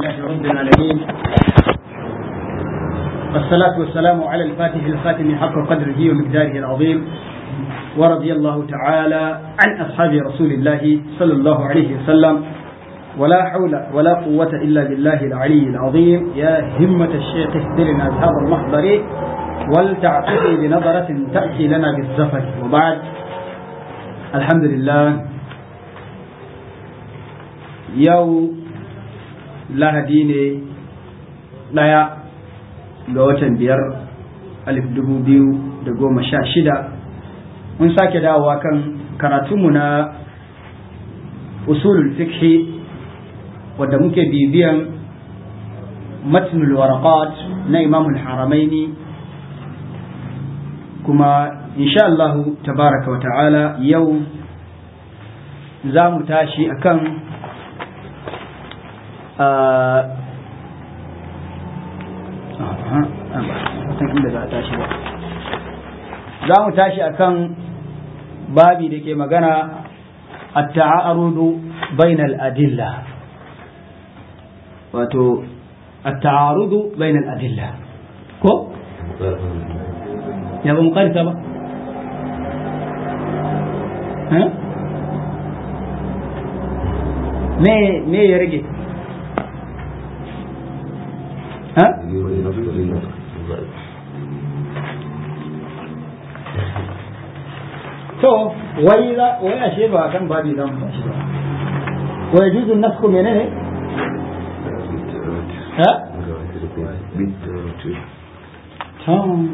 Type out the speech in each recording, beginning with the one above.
لله رب العالمين والصلاة والسلام على الفاتح الخاتم حق قدره ومقداره العظيم ورضي الله تعالى عن أصحاب رسول الله صلى الله عليه وسلم ولا حول ولا قوة إلا بالله العلي العظيم يا همة الشيخ اهدرنا بهذا المحضر ولتعطفي بنظرة تأتي لنا بالزفر وبعد الحمد لله yau lahadi ne ɗaya ga watan biyar alif dubu biyu da goma sha shida mun sake dawowa kan karatunmu na usulul fikhi wadda muke bibiyan matnul waraqat na imamul haramaini kuma insha Allah tabaraka wa ta'ala yau za mu tashi akan za mu tashi akan babi da ke magana a ta'arudu bainal adilla wato a ta'arudu bainal adilla ko? ya ba mu karita ba? me ya rage? to wai za wai ashe ba kan babi za mu tashi ba wa yajuzu nasku menene ha tam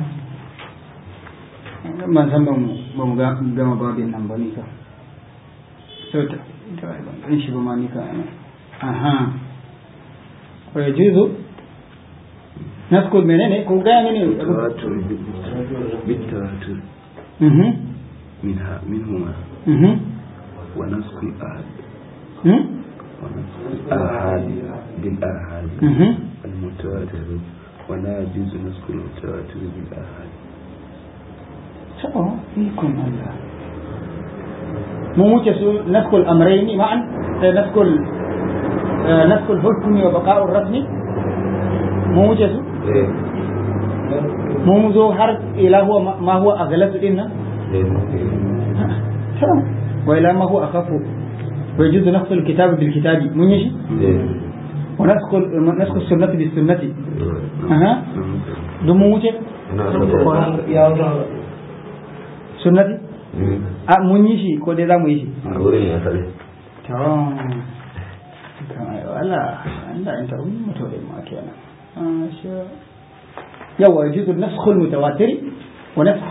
man san ba mu ga gama babin nan ba ni ka to ta ban shi ba ma ni ka aha wa yajuzu نذكر منين كون جاي منين التواتر بالتواتر منها منهما ونسخ الأحد ونسخ الآحاد بالآحاد المتواتر ولا يجوز نسخ المتواتر بالآحاد فيكم الله مو موجة نسخ الأمرين معا نسخ نسخ الحكم وبقاء الرسم مو موجة mu zo har ila huwa ma huwa aghlatu din nan wa ila ma huwa akhafu wa yajuzu nafsu alkitab bil kitab mun yi shi wa nasku nasku sunnati bis sunnati aha dun mun wuce sunnati a mun yi shi ko dai za mu yi shi a wurin ya sare to wala Allah in ta umma to dai ma kenan masha يوا يجوز النسخ المتواتر ونسخ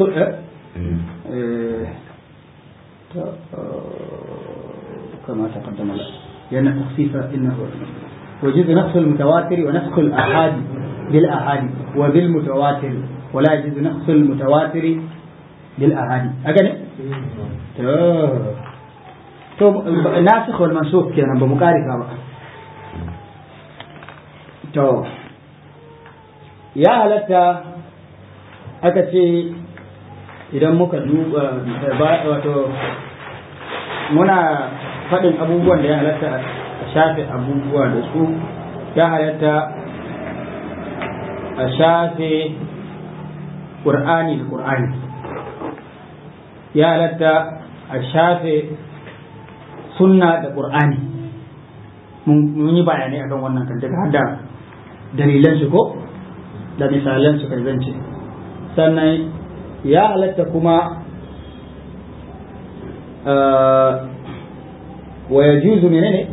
كما تقدم لأن التخفيف إنه ويجوز نسخ المتواتر ونسخ الآحاد بالآحاد وبالمتواتر ولا يجوز نسخ المتواتر بالآحاد أجل تو ناسخ والمنسوخ كان بمقارفة بقى تو ya halatta aka ce idan muka duba wato muna faɗin abubuwan da ya halatta a shafe abubuwa da su ya halatta a shafe ƙur'ani da ƙur'ani ya halatta a shafe sunna da ƙur'ani mun yi bayanai akan wannan kan daga hada dalilan su ko da misalan su zance sannan ya halatta kuma wa ya juzu menene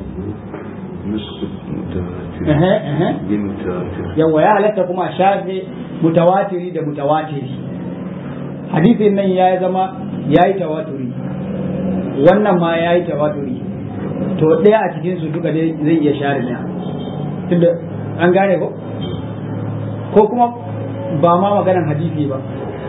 yawa ya halatta kuma shafe mutawatiri da mutawatiri hadisin nan ya zama ya yi tawaturi wannan ma ya yi tawaturi to ɗaya a cikinsu duka zai iya share ɗaya tunda an gane ko ko kuma ba ma maganan hadisi ba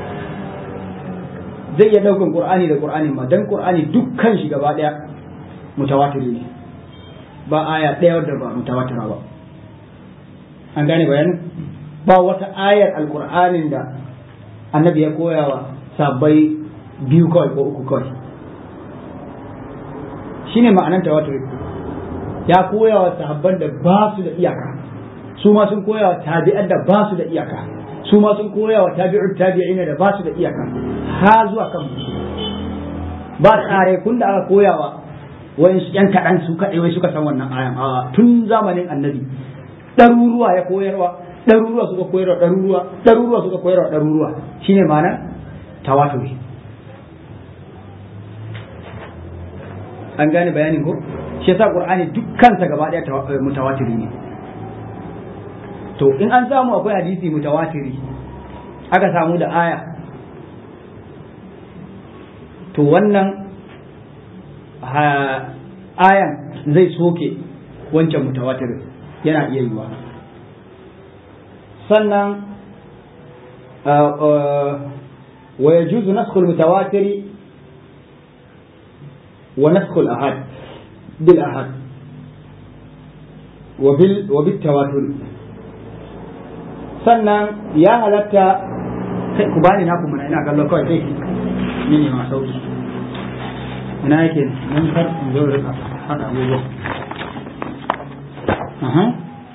zai iya daukan qur'ani da qur'ani ma dan qur'ani dukkan shi gaba daya mutawatir ne ba aya daya wadda ba mutawatira ba an gane bayanin ba wata ayar alqur'anin da annabi ya koya wa sabbai biyu kawai ko uku kawai shine ma'anan tawatur ya koya wa sahabban da ba su da iyaka su ma sun koya wa tabi'an da ba su da iyaka su ma sun koya wa tabi'ut tabi'in da ba su da iyaka ha zuwa kan ba tsare kun da aka koya wa wani yan kaɗan su kaɗai wai suka san wannan ayan a tun zamanin annabi ɗaruruwa ya koyarwa ɗaruruwa suka koyarwa ɗaruruwa ɗaruruwa suka koyarwa ɗaruruwa shine ma'ana tawaturi an gane bayanin ko shi yasa qur'ani dukkansa gaba daya mutawatiri ne to in an samu akwai hadisi mutawatiri aka samu da aya to wannan ayan zai soke wancan mutawatirin yana iya yiwa sannan wa yajuzu naskhul mutawatiri ونسخ الأحد بالأحد وبال وبالتواتر sannan ya halatta kai ku bani naku mana ina kallon kawai kai ni ne ma sauki ina yake nan kar in zo da haka abubuwa aha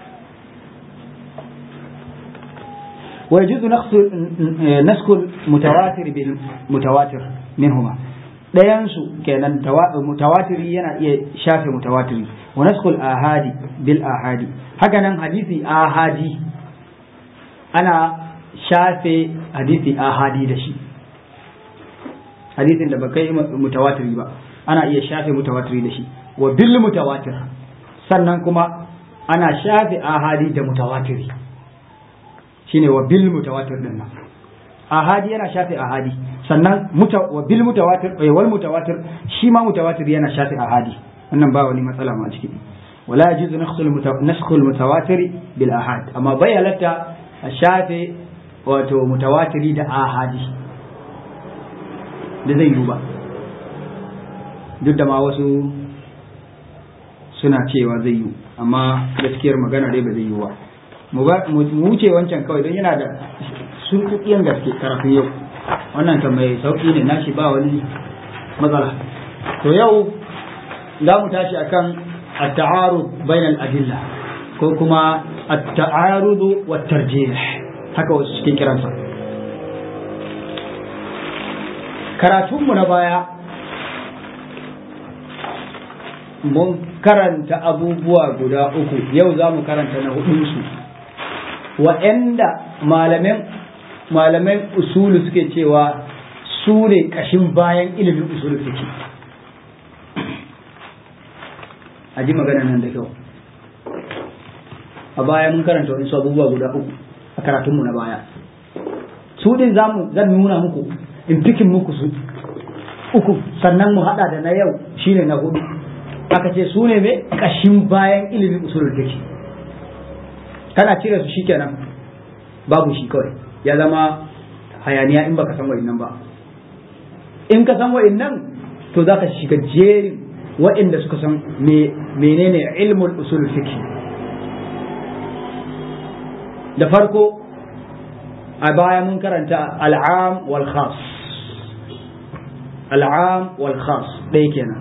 ويجوز نسخ نسخ المتواتر بالمتواتر منهما ɗayansu kenan mutawatiri yana iya shafe mutawatiri wa naskul ahadi bil ahadi haka nan hadisi ahadi ana shafe hadisi ahadi da shi hadisin da ba kai mutawatiri ba ana iya shafe mutawatiri da shi wa bil mutawatir sannan kuma ana shafe ahadi da mutawatiri shine wa bil mutawatir din nan ahadi yana shafe ahadi sannan wa bil mutawatir eh wal mutawatir shi ma mutawatir yana shafe ahadi wannan ba wani matsala ma ciki wala yajuzu naskhul al mutawatir bil ahad amma bai halatta a shafe wato mutawatiri da ahadi da zai yi ba duk da ma wasu suna cewa zai yi amma gaskiyar magana dai ba zai yi ba mu wuce wancan kawai don yana da surkuɗiyan gaske karafin yau wannan kan mai sauƙi ne nashi ba wani matsala to yau za mu tashi akan at-ta'arud bainal adilla ko kuma at-ta'arud wa tarjih haka wasu cikin kiransa karatunmu na baya mun karanta abubuwa guda uku yau za mu karanta na hudunsu waɗanda malamin malaman usulu suke cewa su ne ƙashin bayan ilimin usulu suke a ji magana nan da kyau a baya mun karanta wani abubuwa guda uku a karatunmu na baya su din zamu zan nuna muku in fikin muku su uku sannan mu hada da na yau shine na hudu aka ce su ne mai ƙashin bayan ilimin usulul fiqh kana cire su shikenan babu shi kawai ya zama hayaniya in baka san wa'innan ba in ka san wa'innan to za ka shiga jerin wa'inda suka san menene ilmul usul fiqh da farko a baya mun karanta al'am wal khas al'am wal khas ɗaya kenan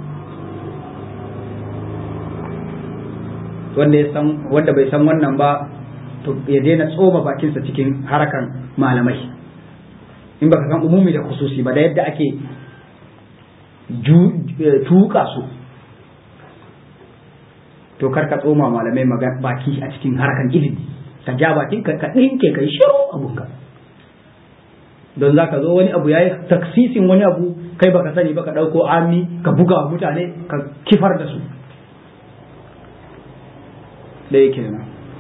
wanda ya san wanda bai san wannan ba to ya daina tsoma bakinsa cikin harakan malamai in baka san umumi da khususi ba da yadda ake tuka su to kar ka tsoma malamai baki a cikin harakan ilimi ka ja bakin ka ka dinke kai shiru abunka don za ka zo wani abu yayi taksisin wani abu kai baka sani ba ka dauko ami ka buga wa mutane ka kifar da su da yake nan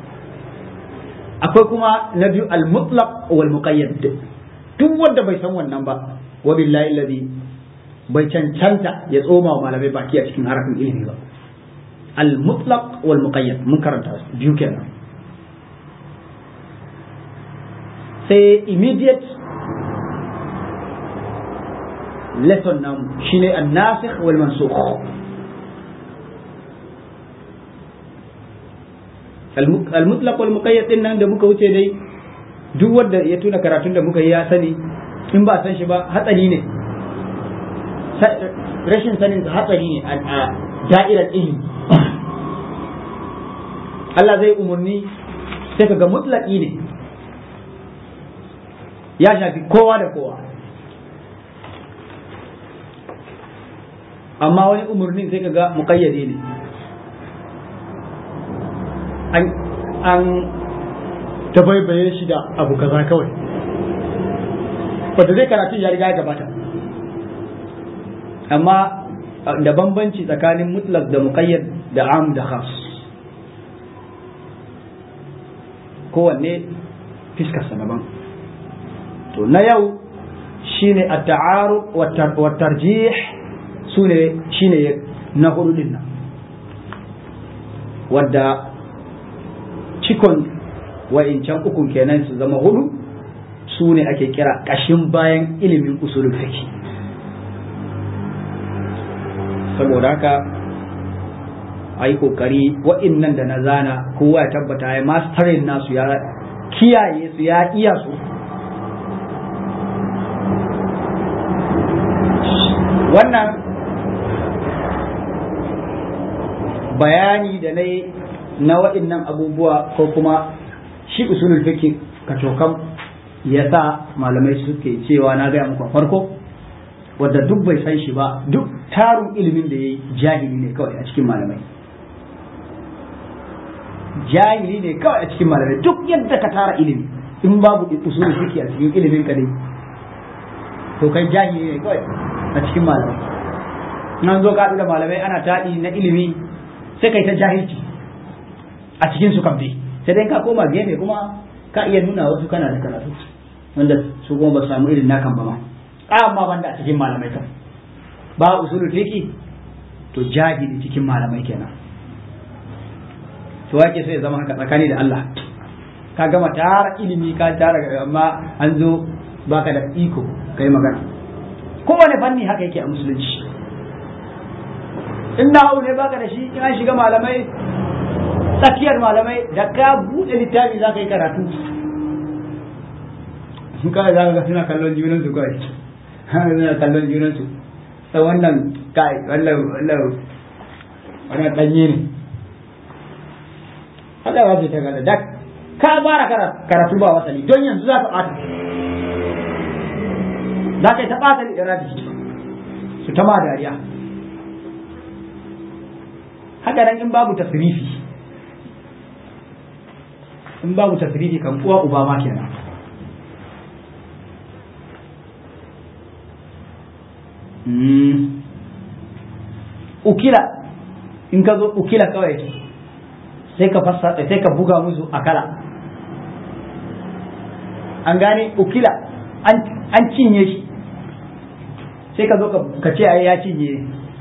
akwai kuma na biyu al-mutlaq wal muqayyad duk wanda bai san wannan ba wa billahi alladhi bai cancanta ya tsoma wa malamai baki a cikin harafin ilimi ba al-mutlaq wal muqayyad mun karanta su biyu kenan sai immediate lesson namu shine an-nasikh wal mansukh al-mutlaq wal muqayyad din nan da muka wuce dai duk wanda ya tuna karatun da muka yi ya sani in ba san shi ba hatsari ne rashin sanin hatsari ne a da'irar ilimi Allah zai umarni sai ka ga mutlaki ne ya shafi kowa da kowa amma wani umarnin sai ka ga muƙayyade ne an tabaibaye shi da abu kaza kawai wanda zai karatun ya riga ya gabata amma da bambanci tsakanin mutlak da muqayyad da am da khas kowanne fiskarsa daban to na yau shine at-ta'aruf wa tarjih sune shine na hudu din nan wadda cikon wa'incan ukun kenan su zama hudu su ne ake kira ƙashin bayan ilimin usulul fiqh saboda haka a yi ƙoƙari wa'innan da na zana kowa ya tabbata ya mastarin nasu ya kiyaye su ya iya su wannan bayani da na yi na wa'innan abubuwa ko kuma shi usulul fiqh kacokan ya sa malamai suke cewa na gaya muku farko wadda duk bai san shi ba duk tarun ilimin da ya yi jahili ne kawai a cikin malamai jahili ne kawai a cikin malamai duk yadda ka tara ilimi in babu usul fiqh a cikin ilimin ka dai to kai jahili ne kawai a cikin malamai nan zo ka da malamai ana taɗi na ilimi sai kai ta jahilci a cikin su kan sai dai ka koma gefe kuma ka iya nuna wasu kana da karatu wanda su kuma ba samu irin nakan ba ma amma banda a cikin malamai kan ba usulul fiqi to jahili cikin malamai kenan to wake sai zama haka tsakani da Allah ka gama tara ilimi ka tara amma an zo baka da iko kai magana kowane fanni haka yake a musulunci in na ne baka da shi in an shiga malamai tsakiyar malamai da ka buɗe littafi za ka yi karatu kawai za ka ga suna kallon junansu kawai suna kallon junansu ta wannan kai wannan wannan wannan ɗanye ne haka ba ce ta gada da ka fara karatu ba wasali don yanzu za ka ɓata za ka yi ta ɓata irabi su ta ma dariya haka nan in babu tasrifi in babu tasrifi kan uwa uba ma kenan ukila in ka zo ukila kawai sai ka fassa sai ka buga musu akala an gane ukila an cinye shi sai ka zo ka ce ai ya cinye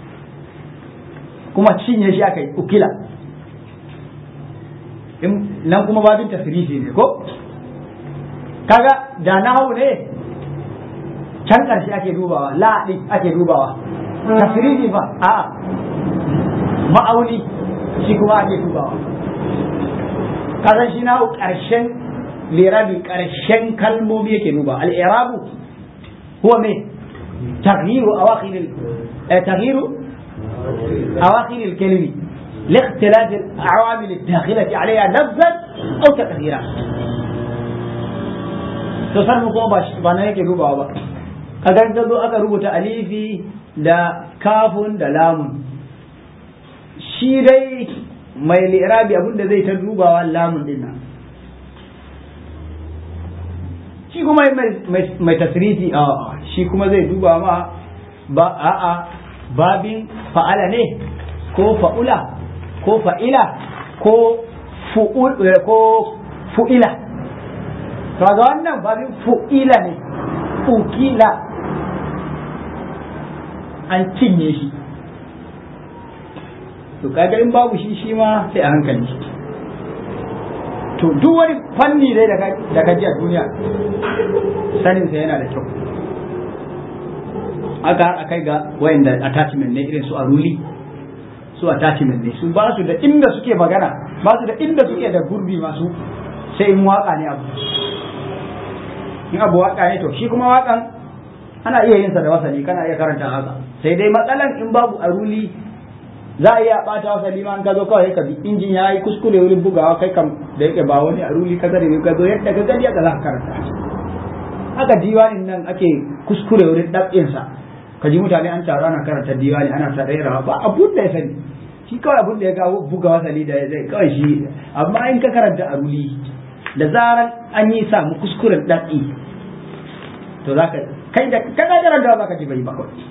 kuma cinye shi aka yi ukila nan kuma babin tasirifi ne ko kaga da na hau ne can ƙarshe ake dubawa la'adi ake dubawa tasirifi ba a ma'auni shi kuma ake dubawa kasan shi na ƙarshen lirabi ƙarshen kalmomi yake duba al'irabu huwa me تغيير أواخر تغيير أواخر الكلمة لاختلاف العوامل الداخلة عليها لفظا أو تكثيرا تصرف kuma ba na yake dubawa ba a kan ta zo aka rubuta alifi da kafun da lamun shi dai mai lirabi abinda zai ta dubawa lamun din nan shi kuma mai tasrifi a shi kuma zai duba ma ba a'a babin fa'ala ne ko fa'ula ko fa'ila ko ko fu'ila to ga wannan babin fu'ila ne ukila an cinye shi to kaga in babu shi shi ma sai a hankali to duk wani fanni dai da ka ji a duniya saninsa yana da kyau aka har akai ga wayanda attachment ne irin su aruli su attachment ne su ba su da inda suke magana ba su da inda suke da gurbi masu sai in waka ne abu in abu waka ne to shi kuma wakan ana iya yin sa da wasali kana iya karanta haka sai dai matsalan in babu aruli za a iya bata wasa liman ka zo kawai ka bi injin ya yi kuskure wurin bugawa kai kam da yake ba wani a ruli ka zare ka zo yadda ka gani ka za ka karanta haka diwanin nan ake kuskure wurin ɗab'insa ka ji mutane an taru ana karanta diwani ana ta rairawa ba abun da ya sani shi kawai abun da ya kawo buga wasali da zai kawai shi amma in ka karanta a ruli da zaran an yi samu kuskuren ɗab'i to za ka kai da ka karanta za ka ji bai ba kawai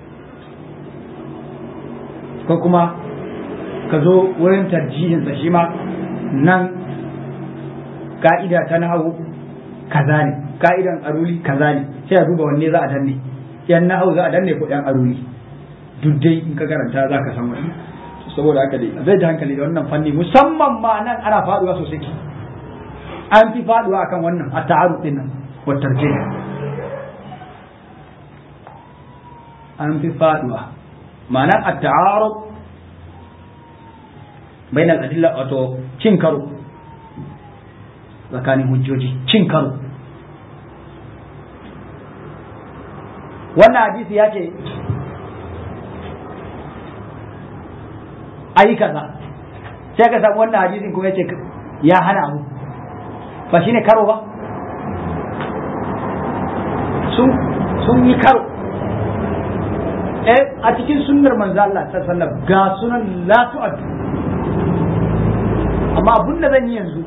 ko kuma ka zo wurin tarjihinsa shi ma nan ka'ida ta nahawu kaza ne ka'idan aruli kaza ne sai a duba wanne za a danne yan nahawu za a danne ko yan aruli duk dai in ka karanta za ka san wani saboda haka dai zai ji hankali da wannan fanni musamman ma nan ana faduwa sosai an fi faduwa akan wannan a ta'aruf din nan wa tarjih an fi faduwa ma'anar at-ta'arud bain al-adilla wato cin karo tsakanin hujjoji cin karo wannan hadisi ya ce ayi kaza sai ka samu wannan hadisin kuma ya ce ya hana abu ba shine karo ba sun yi karo a cikin sunnar manzo Allah sallallahu ga sunan la tu'ad amma abun da zan yi yanzu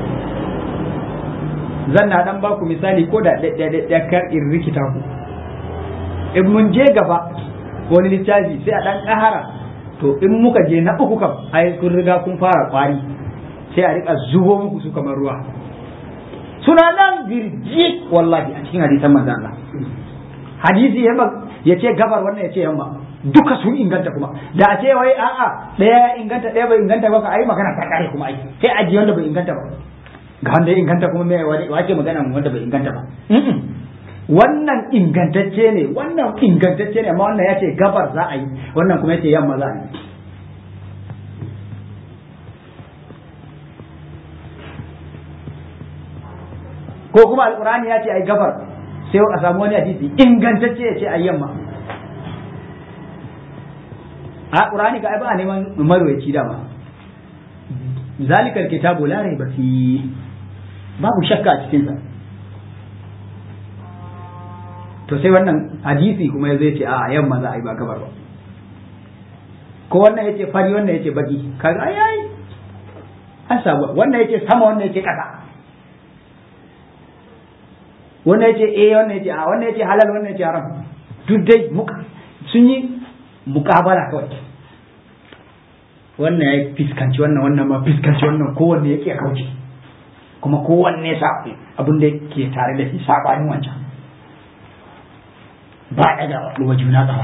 zan na dan baku misali ko da da kar in rikita ku in mun je gaba wani littafi sai a dan kahara to in muka je na uku kam ai kun riga kun fara kwari sai a rika zubo muku su kamar ruwa suna nan birji wallahi a cikin hadisan manzo Allah hadisi ya ce gabar wannan ya ce yamma duka sun inganta kuma da a ce wai a'a ɗaya ya inganta ɗaya bai inganta ba ka ai magana ta kare kuma ai sai aji wanda bai inganta ba ga wanda ya inganta kuma me wace magana wanda bai inganta ba wannan ingantacce ne wannan ingantacce ne amma wannan ya ce gabar za a yi wannan kuma ya ce yamma za a yi ko kuma alkurani ya ce ai gabar sai a samu wani hadisi ingantacce ya ce a yamma a ƙurani ka ai ba a neman marwaci dama zalikar kitabu la raiba fi babu shakka a cikinsa to sai wannan hadisi kuma ya zai ce a yamma za a yi ba gabar ba ko wannan yace fari wannan yace baki kaga ai ai an samu wannan yace sama wannan yace kasa wannan yace eh wannan yace a wannan yace halal wannan yace haram duk dai muka sun yi mukabala kawai wannan ya fiskanci wannan wannan ma fiskanci wannan kowanne yake kauce kuma kowanne sa abin da ke tare da shi sabanin wancan ba ya da wa juna tsawa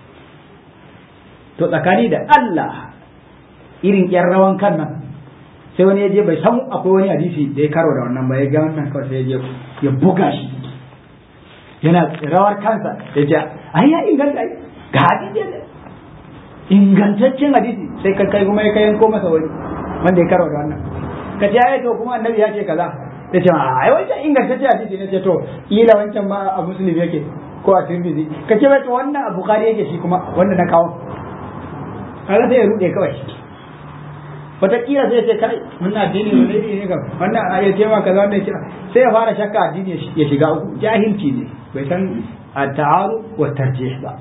to tsakani da Allah irin yan rawan kan nan sai wani ya je bai san akwai wani hadisi da ya karo da wannan ba ya ga wannan kawai sai ya je ya buga shi yana rawar kansa ya ce ai ya inganta ga hadisi ne ingantaccen hadisi sai ka kai kuma ya kai yanko masa wani wanda ya karo da wannan ka ce ai to kuma annabi ya ce kaza ya ce ai wancan ingantaccen hadisi ne ce to ila wancan ma a muslim yake ko a tirmidhi ka ce bai to wannan a bukhari yake shi kuma wanda na kawo kaga sai ya rude kawai wataƙila sai ya ce kai wannan addini ne ne kam wannan a ya ce ma kaza wannan ya ce sai ya fara shakka addini ya shiga uku jahilci ne bai san at-ta'aru wa tarjih ba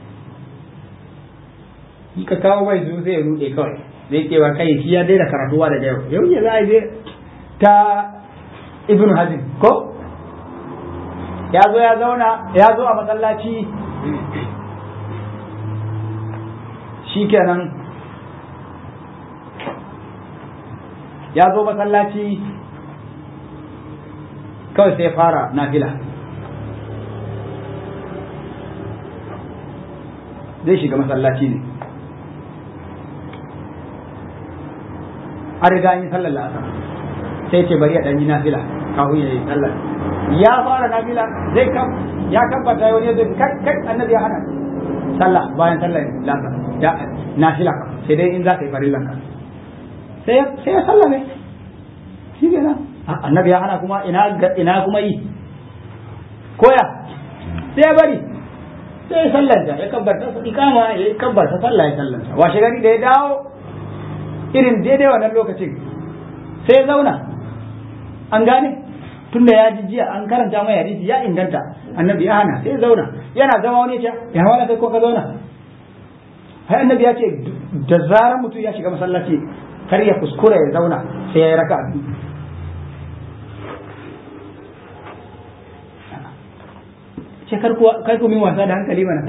in ka kawo mai su sai ya rude kawai zai ce wa kai shi ya daina karatuwa da yau yau ya za a je ta ibn hazim ko ya zo ya zauna ya zo a masallaci shikenan ya zo masallaci kawai sai fara nafila zai shiga masallaci ne an riga an yi sallar la'asar sai ce bari ya ɗan yi nafila kafin ya yi sallar ya fara nafila zai kam ya kabbata wani zai kai kai annabi ya hana sallah bayan sallar la'asar ya nafila sai dai in za ka yi farillan ka sai sai ya sallame shi ke nan annabi ya hana kuma ina ina kuma yi koya sai ya bari sai ya sallanta ya kabbarta ikama ya kabbarta sallah ya sallanta washe gari da ya dawo irin daidai wannan lokacin sai ya zauna an gane tunda ya ji jiya an karanta mai hadisi ya inganta annabi ya hana sai ya zauna yana zama wani ya ce ya hawa kai ko ka zauna hai annabi ya ce da zarar mutum ya shiga masallaci kar ya kuskura ya zauna sai ya yi raka biyu ce kar ku min wasa da hankali mana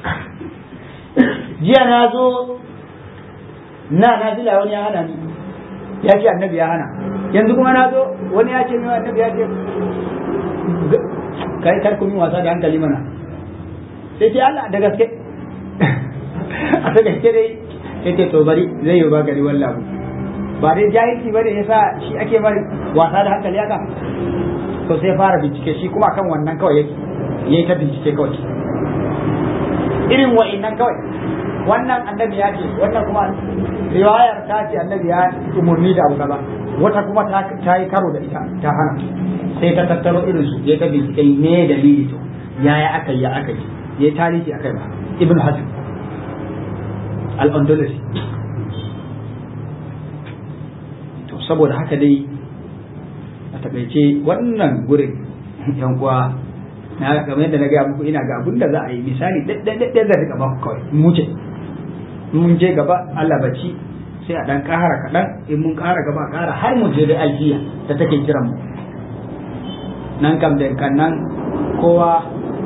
jiya na zo na na zila wani ya hana ni ya ce annabi ya hana yanzu kuma na zo wani ya ce min annabi ya ce kai kar ku min wasa da hankali mana sai ce Allah da gaske a ta gaske dai sai ce to bari zai yi ba gari wallahu ba dai jahilci ba da yasa shi ake bari wasa da hankali haka to sai fara bincike shi kuma kan wannan kawai yake yayi ta bincike kawai irin wa'innan kawai wannan annabi ya ce wannan kuma riwayar ta ce annabi ya umurni da abu kaza wata kuma ta ta yi karo da ita ta hana sai ta tattaro irin su ya ta bincike ne dalili to yaya aka yi aka yi ya yi tarihi akai ba ibn hazm al-andalusi to saboda haka dai a takaice wannan gurin yan kuwa na kamar yadda na gaya muku ina ga abin da za a yi misali ɗaɗɗaɗɗaɗɗa zai rika baku kawai mu ce mun je gaba Allah bacci sai a ɗan ƙara kaɗan in mun ƙara gaba ƙara har mu je da alfiya da take kiran mu nan kam da kan nan kowa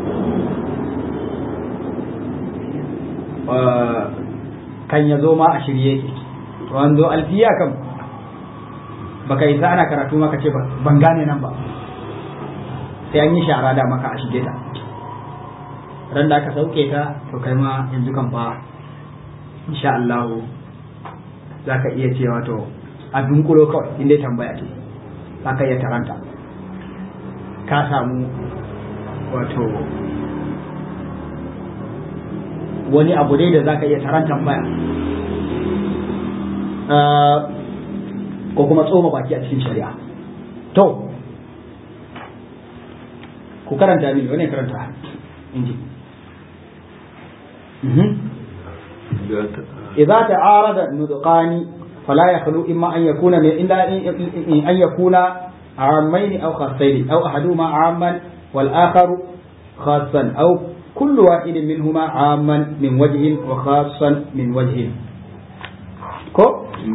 kan ya zo ma a shirye yake to an zo alfiya kam baka yi sa ana karatu maka ce ban gane nan ba sai an yi shara da maka a shige ta ran da aka sauke ta to kai ma yanzu kan fa insha Allah za ka iya cewa to a dunkulo kawai inda tambaya ce za ka iya taranta ka samu wato wani abu dai da za ka iya taran tambaya ko kuma tsoma baki a cikin shari'a to ku karanta mini wani karanta inji إذا تعارض النطقان فلا يخلو إما أن يكون من إلا أن يكون عامين أو خاصين أو أحدهما عاما والآخر خاصا أو كل واحد منهما عاما من وجه وخاصا من وجه كو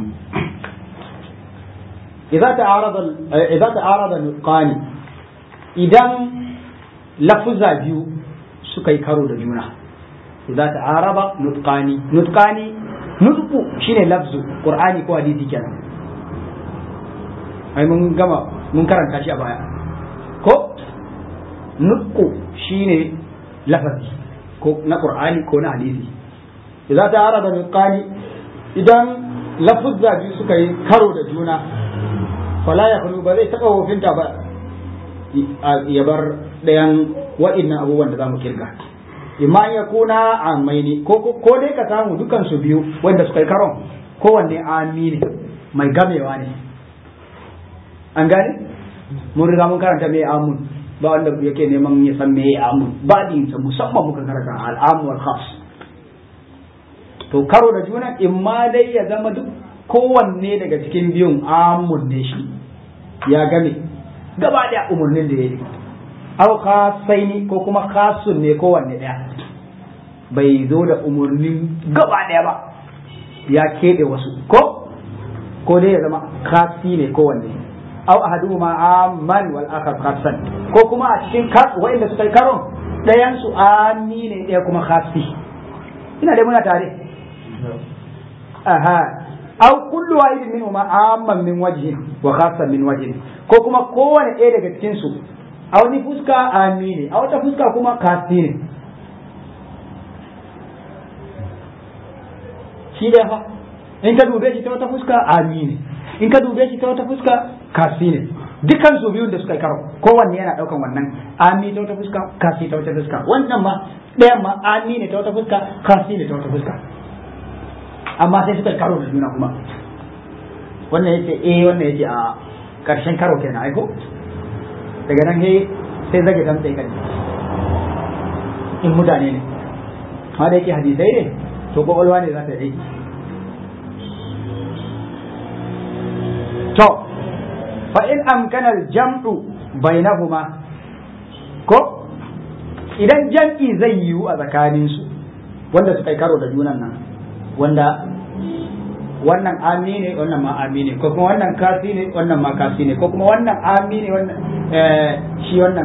إذا تعارض إذا تعارض النطقان إذا لفظ بيو سكي كارو دجونا إذا تعارض نطقان نطقان نطق شيء لفظ قرآني كو حديثي كان أي من جمع من كرن كاشي أبايا كو نطق شيء lafazi ko na qur'ani ko na hadisi idan ta arada nutqani idan lafuzza biyu suka yi karo da juna fala ya khulu ba zai taba wofinta ba ya bar ɗayan wa'innan abubuwan da zamu kirga imma ya kuna amaini ko ko dai ka samu dukan su biyu wanda suka yi karon kowanne ami ne mai gamewa ne an gane mun riga mun karanta mai amun ba wanda yake neman ya san me amun baɗin sa musamman muka karanta al'amu wal khas to karo da juna in ma dai ya zama duk kowanne daga cikin biyun amun ne shi ya game gaba da umarnin da ya yi au khasaini ko kuma khasun ne kowanne ɗaya bai zo da umarnin gaba ɗaya ba ya keɓe wasu ko ko dai ya zama khasi ne kowanne aw ahaduhuma amman wal akhar khassan ko kuma a cikin wa'inda suka yi karon ɗayan su ami ne ɗaya kuma khassi ina dai muna tare aha aw kullu wahidin minhuma amman min wajhin wa khassan min wajhin ko kuma kowane ɗaya daga cikin su a wani fuska ami ne a wata fuska kuma khassi ne shi da fa in ka dube shi ta wata fuska ami ne in ka dube shi ta wata fuska kasi ne dukkan su biyun da suka karo kowanne yana daukan wannan ami ta wata fuska kasi ta wata fuska wannan ma ɗayan ma ami ne ta wata fuska kasi ne ta wata fuska amma sai suka karo da juna kuma wannan yace eh wannan yace a karshen karo kenan aiko daga nan sai sai zage dan tsaye kan in mutane ne ma da yake hadisai ne to kwakwalwa ne za ta yi to fa in amkana jam'u bainahuma ko idan jam'i zai yiwu a tsakaninsu wanda suka yi karo da junan nan wanda wannan ami ne wannan ma ami ne ko kuma wannan kasi ne wannan ma kasi ne ko kuma wannan ami ne wannan shi wannan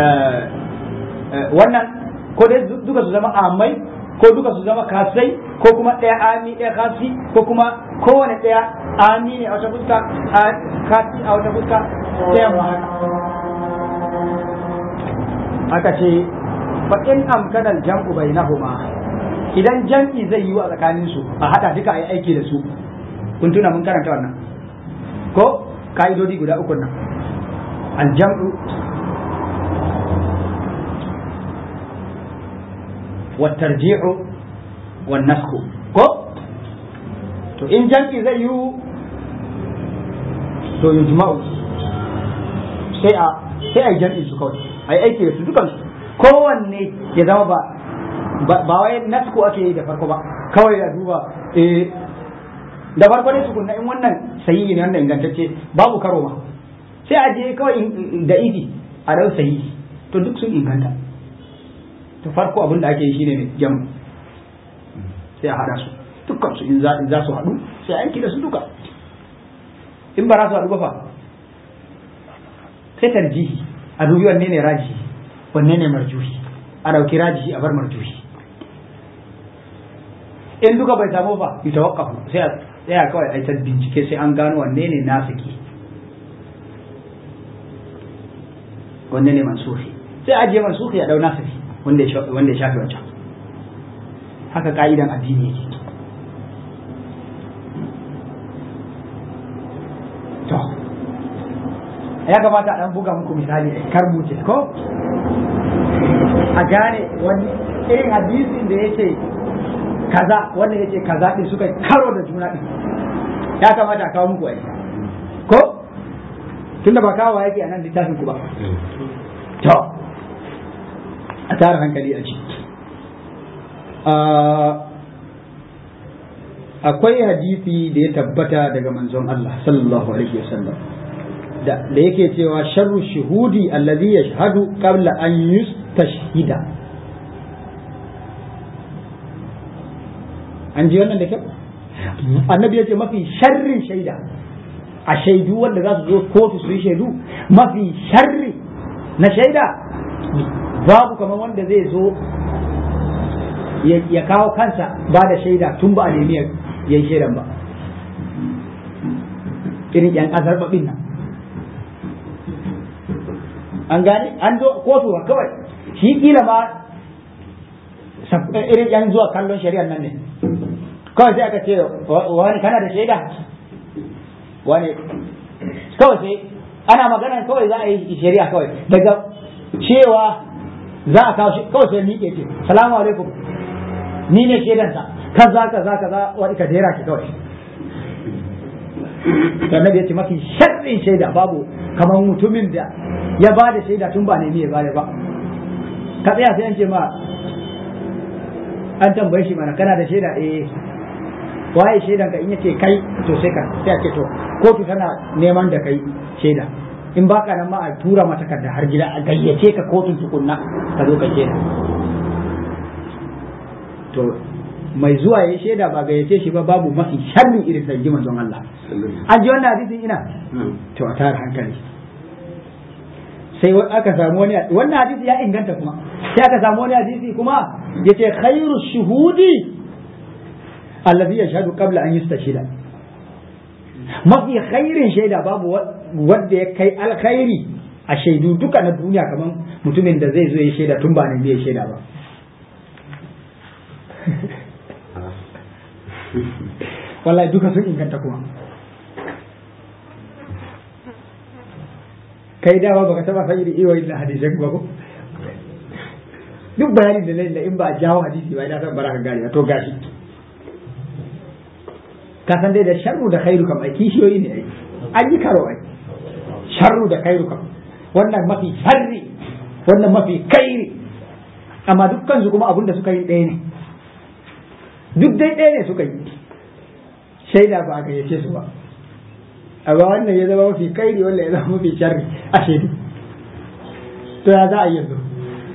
wannan ko dai duka su zama amai ko duka su zama kasai ko kuma ɗaya ami ɗaya kasi ko kuma kowane ɗaya ami ne a wata fuska kasi a wata fuska ɗaya ma haka aka ce fa in amkana jam'u bainahuma idan jam'i zai yiwu a tsakanin su a hada duka a yi aiki da su kun tuna mun karanta wannan ko ka'idodi guda uku nan aljam'u والترجيع والنسخ ko to in jam'i zai yiwu to yujma'u sai a sai a jam'i su kawai a yi aiki da su dukansu kowanne ya zama ba ba wai nasku ake yi da farko ba kawai a duba eh da farko dai tukunna in wannan sahihi ne wannan ingantacce babu karo ba sai a je kawai da idi a dau sahihi to duk sun inganta to farko abin da ake yi shine ne jam sai a hada su dukkan su in za su haɗu sai aiki da su duka in ba za su haɗu ba fa sai tarjihi a dubi wanne ne rajihi wanne ne marjuhi a ɗauki rajihi a bar marjuhi in duka bai samu ba yi tawakkafu sai a tsaya kawai a ta bincike sai an gano wanne ne nasiki wanne ne mansuhi sai ajiye mansuhi a ɗau nasiki wanda ya shafi wancan haka ka'idan addini yake to ya kamata a ɗan buga muku misali kar buce ko a gane wani irin hadisin da yake kaza wanda yake kaza din suka karo da juna din ya kamata a kawo muku ai ko tunda ba kawo yake a nan littafin ku ba to a tara hankali a ci akwai hadisi da ya tabbata daga manzon Allah sallallahu alaihi wasallam da yake cewa sharru shuhudi allazi yashhadu qabla an yustashhida an ji wannan da kyau annabi yace mafi sharrin shaida a shaidu wanda za su zo kotu su yi shaidu mafi sharri na shaida babu kamar wanda zai zo ya kawo kansa ba da shaida tun ba a nemi ya yi shaidan ba irin yan azarbabin nan an gane an zo kotu kawai shi kila ma irin yan zuwa kallon shari'ar nan ne kawai sai aka ce wani kana da shaida wani kawai sai ana magana kawai za a yi shari'a kawai daga cewa za a kawo kawai sai miƙe ce salamu alaikum ni ne shaidansa kaza kaza kaza wani ka jera ki kawai annabi ya ce mafi sharrin shaida babu kamar mutumin da ya ba da shaida tun ba nemi ya bada ba ka tsaya sai an ce ma an tambaye shi mana kana da shaida eh waye shaidan ka in yace kai to sai ka sai a ce to kotu tana neman da kai shaida in baka nan ma a tura mata takarda har gida a gayyace ka kotun tukunna ka zo ka shaida to mai zuwa ya shaida ba gayyace shi ba babu mafi sharrin irin sanji manzon Allah an ji wannan hadisin ina to a tara hankali sai aka samu wani wannan hadisi ya inganta kuma sai aka samu wani hadisi kuma yace khairu shuhudi allazi yashhadu qabla an yustashhida mafi khairin shaida babu wanda ya kai alkhairi a shaidu duka na duniya kamar mutumin da zai zo ya shaida tun ba nan ya shaida ba wallahi duka sun inganta kuma kai dama baka taba san irin iwayin da hadisan ba ko duk bayanin da lalle in ba a jawo hadisi ba ina san baraka gari to gashi ka san dai da sharru da khairu kam ai kishiyoyi ne ai an yi karo ai sharru da khairu kam wannan mafi sharri wannan mafi kairi amma dukkan su kuma abinda suka yi ɗaya ne duk dai ɗaya ne suka yi shaida ba a gayyace su ba amma wannan ya zama mafi kairi wanda ya zama mafi sharri a shaidu to ya za a yi yanzu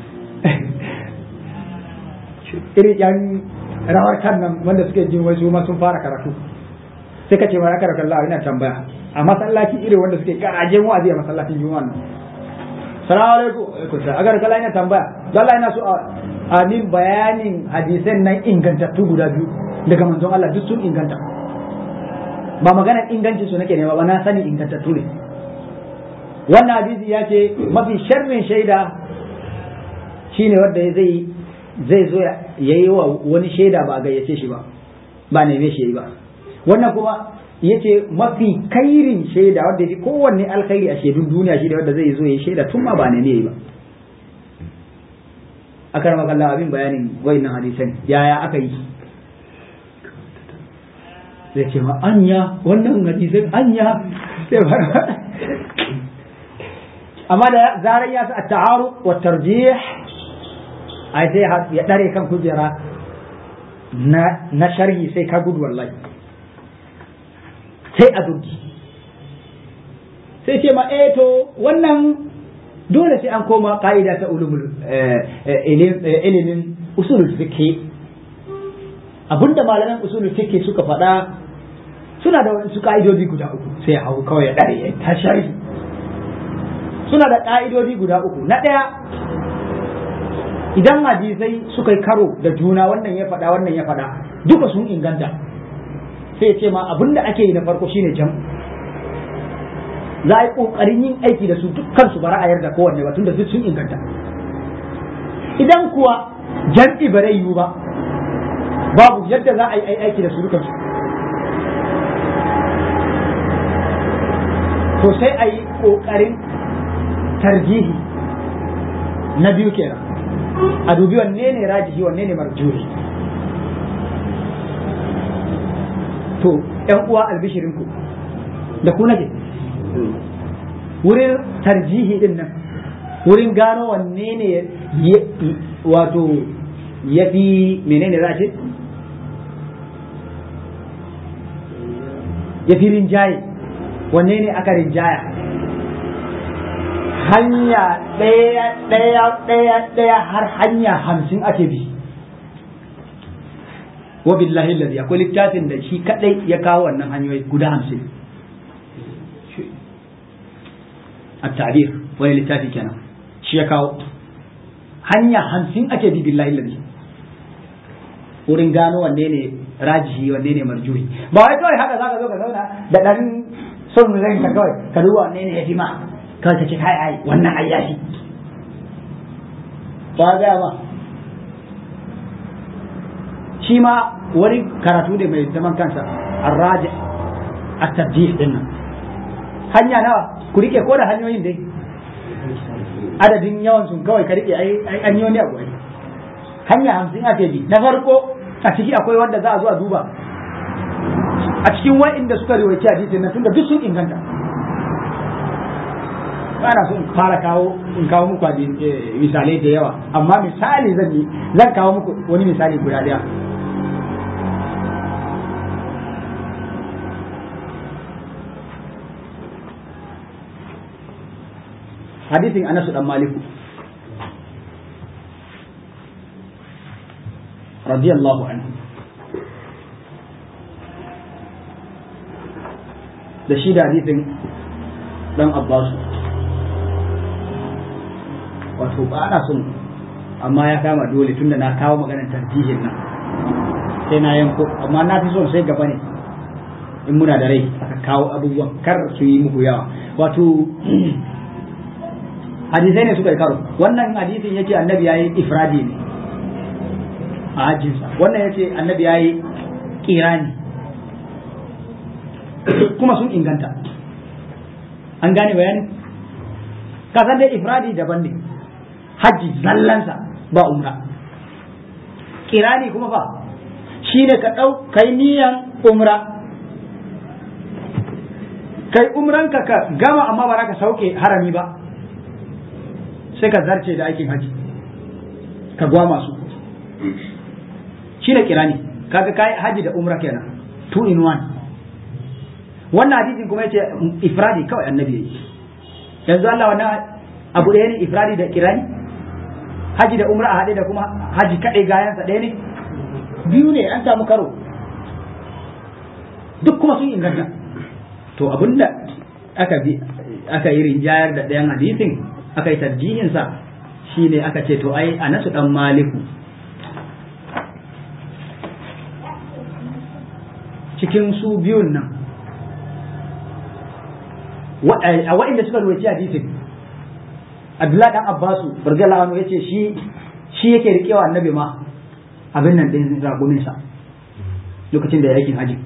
irin yan rawar kan nan wanda suke jin wasu ma sun fara karatu sai ka ce ma aka raka Allah ina tambaya a masallaci irin wanda suke garajen wa'azi a masallacin juma'a nan salamu alaikum alaikum salam agar kala ina tambaya don Allah ina so a min bayanin hadisan nan ingantattu guda biyu daga manzon Allah duk sun inganta ba maganar ingancin su nake nema ba na sani ingantattu ne wannan hadisi ya ce mafi sharrin shaida shine wanda zai zai zo ya yi wa wani shaida ba a gayyace shi ba ba neme shi yi ba wannan kuma yace mafi kairin shaida wanda yake kowanne alkhairi a shaidun duniya shi da wanda zai zo ya shaida tun ma ba ne ne ba akar makalla abin bayanin wayannan hadisan yaya aka yi zai ce ma anya wannan hadisan anya sai ba amma da zarar ya sa at-ta'arud wa tarjih ai sai ya dare kan kujera na na sharhi sai ka gudu wallahi sai a duki sai ce ma eh to wannan dole sai an koma ka'ida ta ulumul ilimin usulul fiqh abinda malaman usulul fiqh suka faɗa suna da wasu ka'idodi guda uku sai ya hau kawai ya dare ya ta sharhi suna da ka'idodi guda uku na ɗaya idan hadisai suka yi karo da juna wannan ya faɗa wannan ya faɗa duka sun inganta sai ce ma abin da ake yi na farko shine jam za a yi ƙoƙarin yin aiki da su dukkan su bara a yarda kowanne ba tunda duk sun inganta idan kuwa jam'i ba zai yiwu ba babu yadda za a yi aiki da su dukkan su to sai a yi ƙoƙarin tarjihi na biyu kenan a dubi wanne ne rajihi wanne ne marjuhi to ‘yan uwa albishirinku da ku nake wurin tarjihi din nan wurin gano wanne ne wato ya fi menene za a ce ya fi rinjaye wanne ne aka rinjaya hanya ɗaya ɗaya ɗaya ɗaya har hanya hamsin ake bi wa billahi lalzi akwai littafin da shi kadai ya kawo wannan hanyoyi guda hamsin a tabir wani littafi kenan shi ya kawo hanya hamsin ake bi billahi lalzi wurin gano wanne ne rajihi wanne ne marjuhi ba wai kawai haka zaka zo ka zauna da dan son ranka kawai ka duba wanne ne ya fi ma kawai ka ce kai ai wannan ai yashi ba ga ba shi ma wani karatu ne mai zaman kansa arraji a tarjih din nan hanya nawa ku rike ko da hanyoyin dai adadin yawan sun kawai ka rike ai an yi wani abu ai hanya hamsin ake bi na farko a ciki akwai wanda za a zo a duba a cikin wa'inda suka riwaci hadisin nan tunda duk sun inganta ana so in fara kawo in kawo muku misalai da yawa amma misali zan yi zan kawo muku wani misali guda daya hadisin anasu dan maliku radiyallahu anhu da shi da hadisin dan abbasu wato ba ana son amma ya kama dole tunda na kawo maganar tarjihin nan sai na yanko amma na fi son sai gaba ne in muna da rai aka kawo abubuwan kar su yi muku yawa wato hadisai ne suka yi karo wannan hadisin yake annabi yayi ifradi ne a hajjinsa wannan yace annabi yayi kirani kuma sun inganta an gane bayanin ka san dai ifradi daban ne hajji zallansa ba umra kirani kuma fa shine ka dau kai niyan umra kai umranka ka gama amma ba ka sauke harami ba sai ka zarce da aikin haji ka gwama su shi da kirani kaga kai haji da umra kenan two in one wannan hadisin kuma yace ifradi kawai annabi yayi yanzu Allah wannan abu ɗaya ne ifradi da kirani haji da umra a haɗe da kuma haji kaɗai gayansa ɗaya ne biyu ne an samu karo duk kuma sun inganta to abinda aka bi aka yi rinjayar da ɗayan hadisin aka yi tarjihinsa shine aka ce to ai anasu dan maliku cikin su biyun nan a waɗanda suka rubuci hadisin Abdullahi dan Abbasu radiyallahu anhu yace shi shi yake rikewa annabi ma abin nan din ragumin sa lokacin da ya aikin haji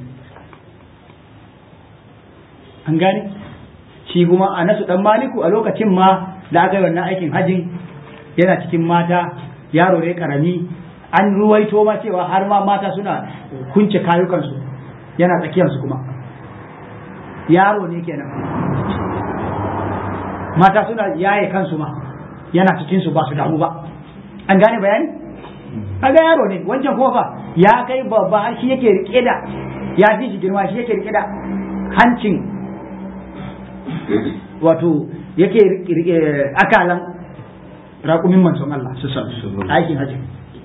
an gane shi kuma Anasu dan Maliku a lokacin ma da aka yi wannan aikin hajin yana cikin mata yaro ne karami an ruwaito ma cewa har ma mata suna kunce kayukansu yana tsakiyarsu kuma yaro ne kenan mata suna yaye kansu ma yana cikin su ba su damu ba an gane bayani kaga yaro ne wancan kofa ya kai babba har shi yake rike da ya fi shi girma shi yake rike da hancin wato yake rike akalan raƙumin manzon Allah su san aikin hajji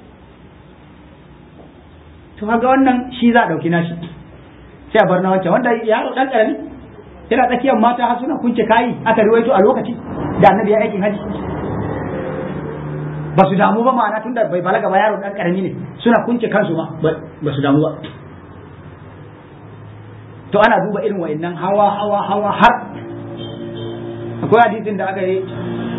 to kaga wannan shi za a ɗauki nashi sai a bar na wancan wanda yaro ɗan ƙarami yana tsakiyar mata har suna kunce kayi aka riwaito a lokaci da annabi ya aikin haji ba su damu ba ma'ana tunda bai balaga ba yaro dan karami ne suna kunce kansu ma ba su damu ba to ana duba irin wa'annan hawa hawa hawa har akwai hadisin da aka yi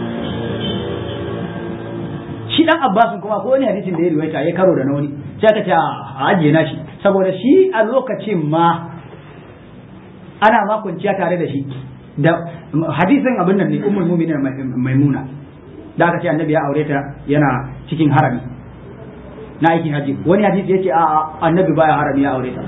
shi dan abbasin kuma ko wani hadisin da ya riwaita ya karo da na wani sai aka ce a ajiye na shi saboda shi a lokacin ma ana ma kwanciya tare da shi da hadisin abin nan ne ummul mu'minin maimuna da aka ce annabi ya aure ta yana cikin harami na aikin haji wani hadisi yace a annabi baya harami ya aure ta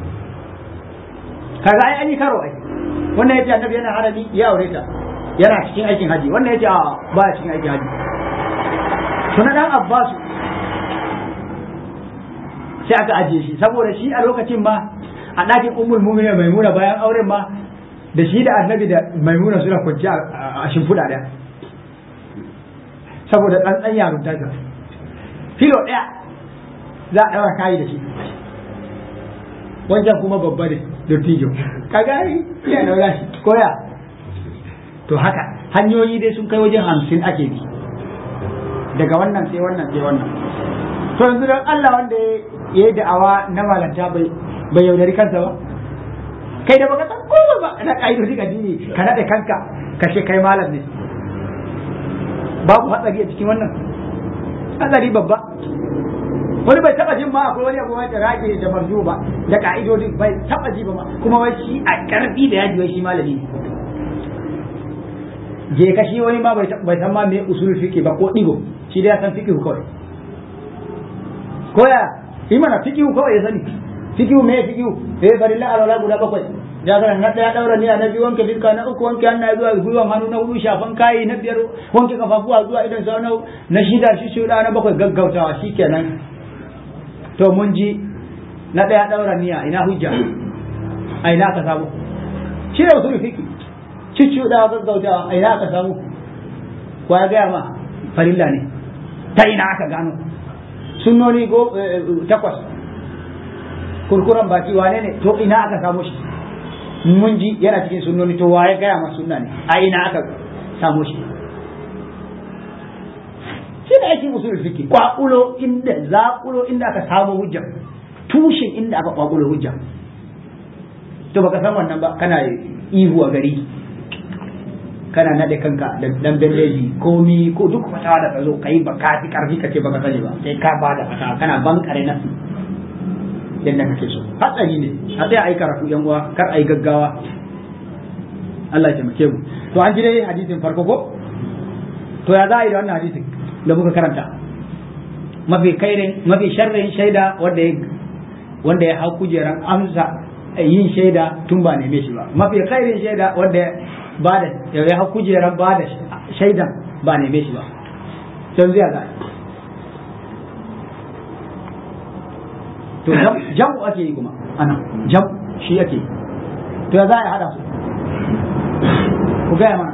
kaga ai an yi karo ai wannan yace annabi yana harami ya aure ta yana cikin aikin haji wannan yace a baya cikin aikin haji to na dan abbasu sai aka ajiye shi saboda shi a lokacin ma a ɗakin ummul mu'minin maimuna bayan auren ma da shi da annabi da maimuna suna kwanci a shimfiɗa ɗaya saboda ɗan yaron ta filo ɗaya za a ɗaura kayi da shi wancan kuma babba ne da tijo ka gani ya ɗaura shi koya to haka hanyoyi dai sun kai wajen hamsin ake bi daga wannan sai wannan sai wannan to yanzu don Allah wanda ya yi da'awa na malanta bai bai yaudari kansa ba kai da baka san kowa ba na ka'idodi addini ka naɗe kanka kashe kai malam ne babu hatsari a cikin wannan hatsari babba wani bai taba jin ma akwai wani abu mai da rage da marju ba da ka'idodin bai taba ji ba ma kuma wai shi a karfi da yaji wai shi malami ne je ka shi wani ma bai san ma me usul fiqh ba ko digo shi da ya san fiqh kawai koya yi mana fiqh kawai ya sani fikihu me fikihu eh farilla alwala guda bakwai ya ga na daya daura niyya na biyu wanke fiska na uku wanke hannaye zuwa gwiwan hannu na hudu shafan kayi na biyar wanke kafafuwa zuwa idan sau na na shida shi shuda na bakwai gaggautawa shikenan to mun ji na daya daura niyya ina hujja a ina ka samu shi da usul fiki cicciuda gaggautawa a ina ka samu ko ya gaya ma farilla ne ta ina aka gano sunnoni go takwas kurkuran baki wane ne to ina aka samu shi mun ji yana cikin sunnoni to waye gaya ma sunna ne a ina aka samu shi shi da ake usul fiki kwakulo inda zakulo inda aka samu hujja tushen inda aka kwakulo hujja to baka san wannan ba kana ihu a gari kana nade kanka da dan bandeji komi ko duk fatawa da ka zo kai ba ka fi karfi ka ce baka sani ba sai ka bada fatawa kana bankare nasu yadda kake so hatsari ne a tsaya ai karatu yan uwa kar ai gaggawa Allah ya taimake mu to an ji dai hadisin farko ko to ya za a yi da wannan hadisin da muka karanta mafi kairin mafi sharrin shaida wanda ya wanda ya hau kujeran amsa yin shaida tun ba neme shi ba mafi kairin shaida wanda ba da ya hau kujeran ba da shaidan ba neme shi ba sai zai za to jam'u ake yi kuma ana jam shi ake to ya za a hada su ku gaya mana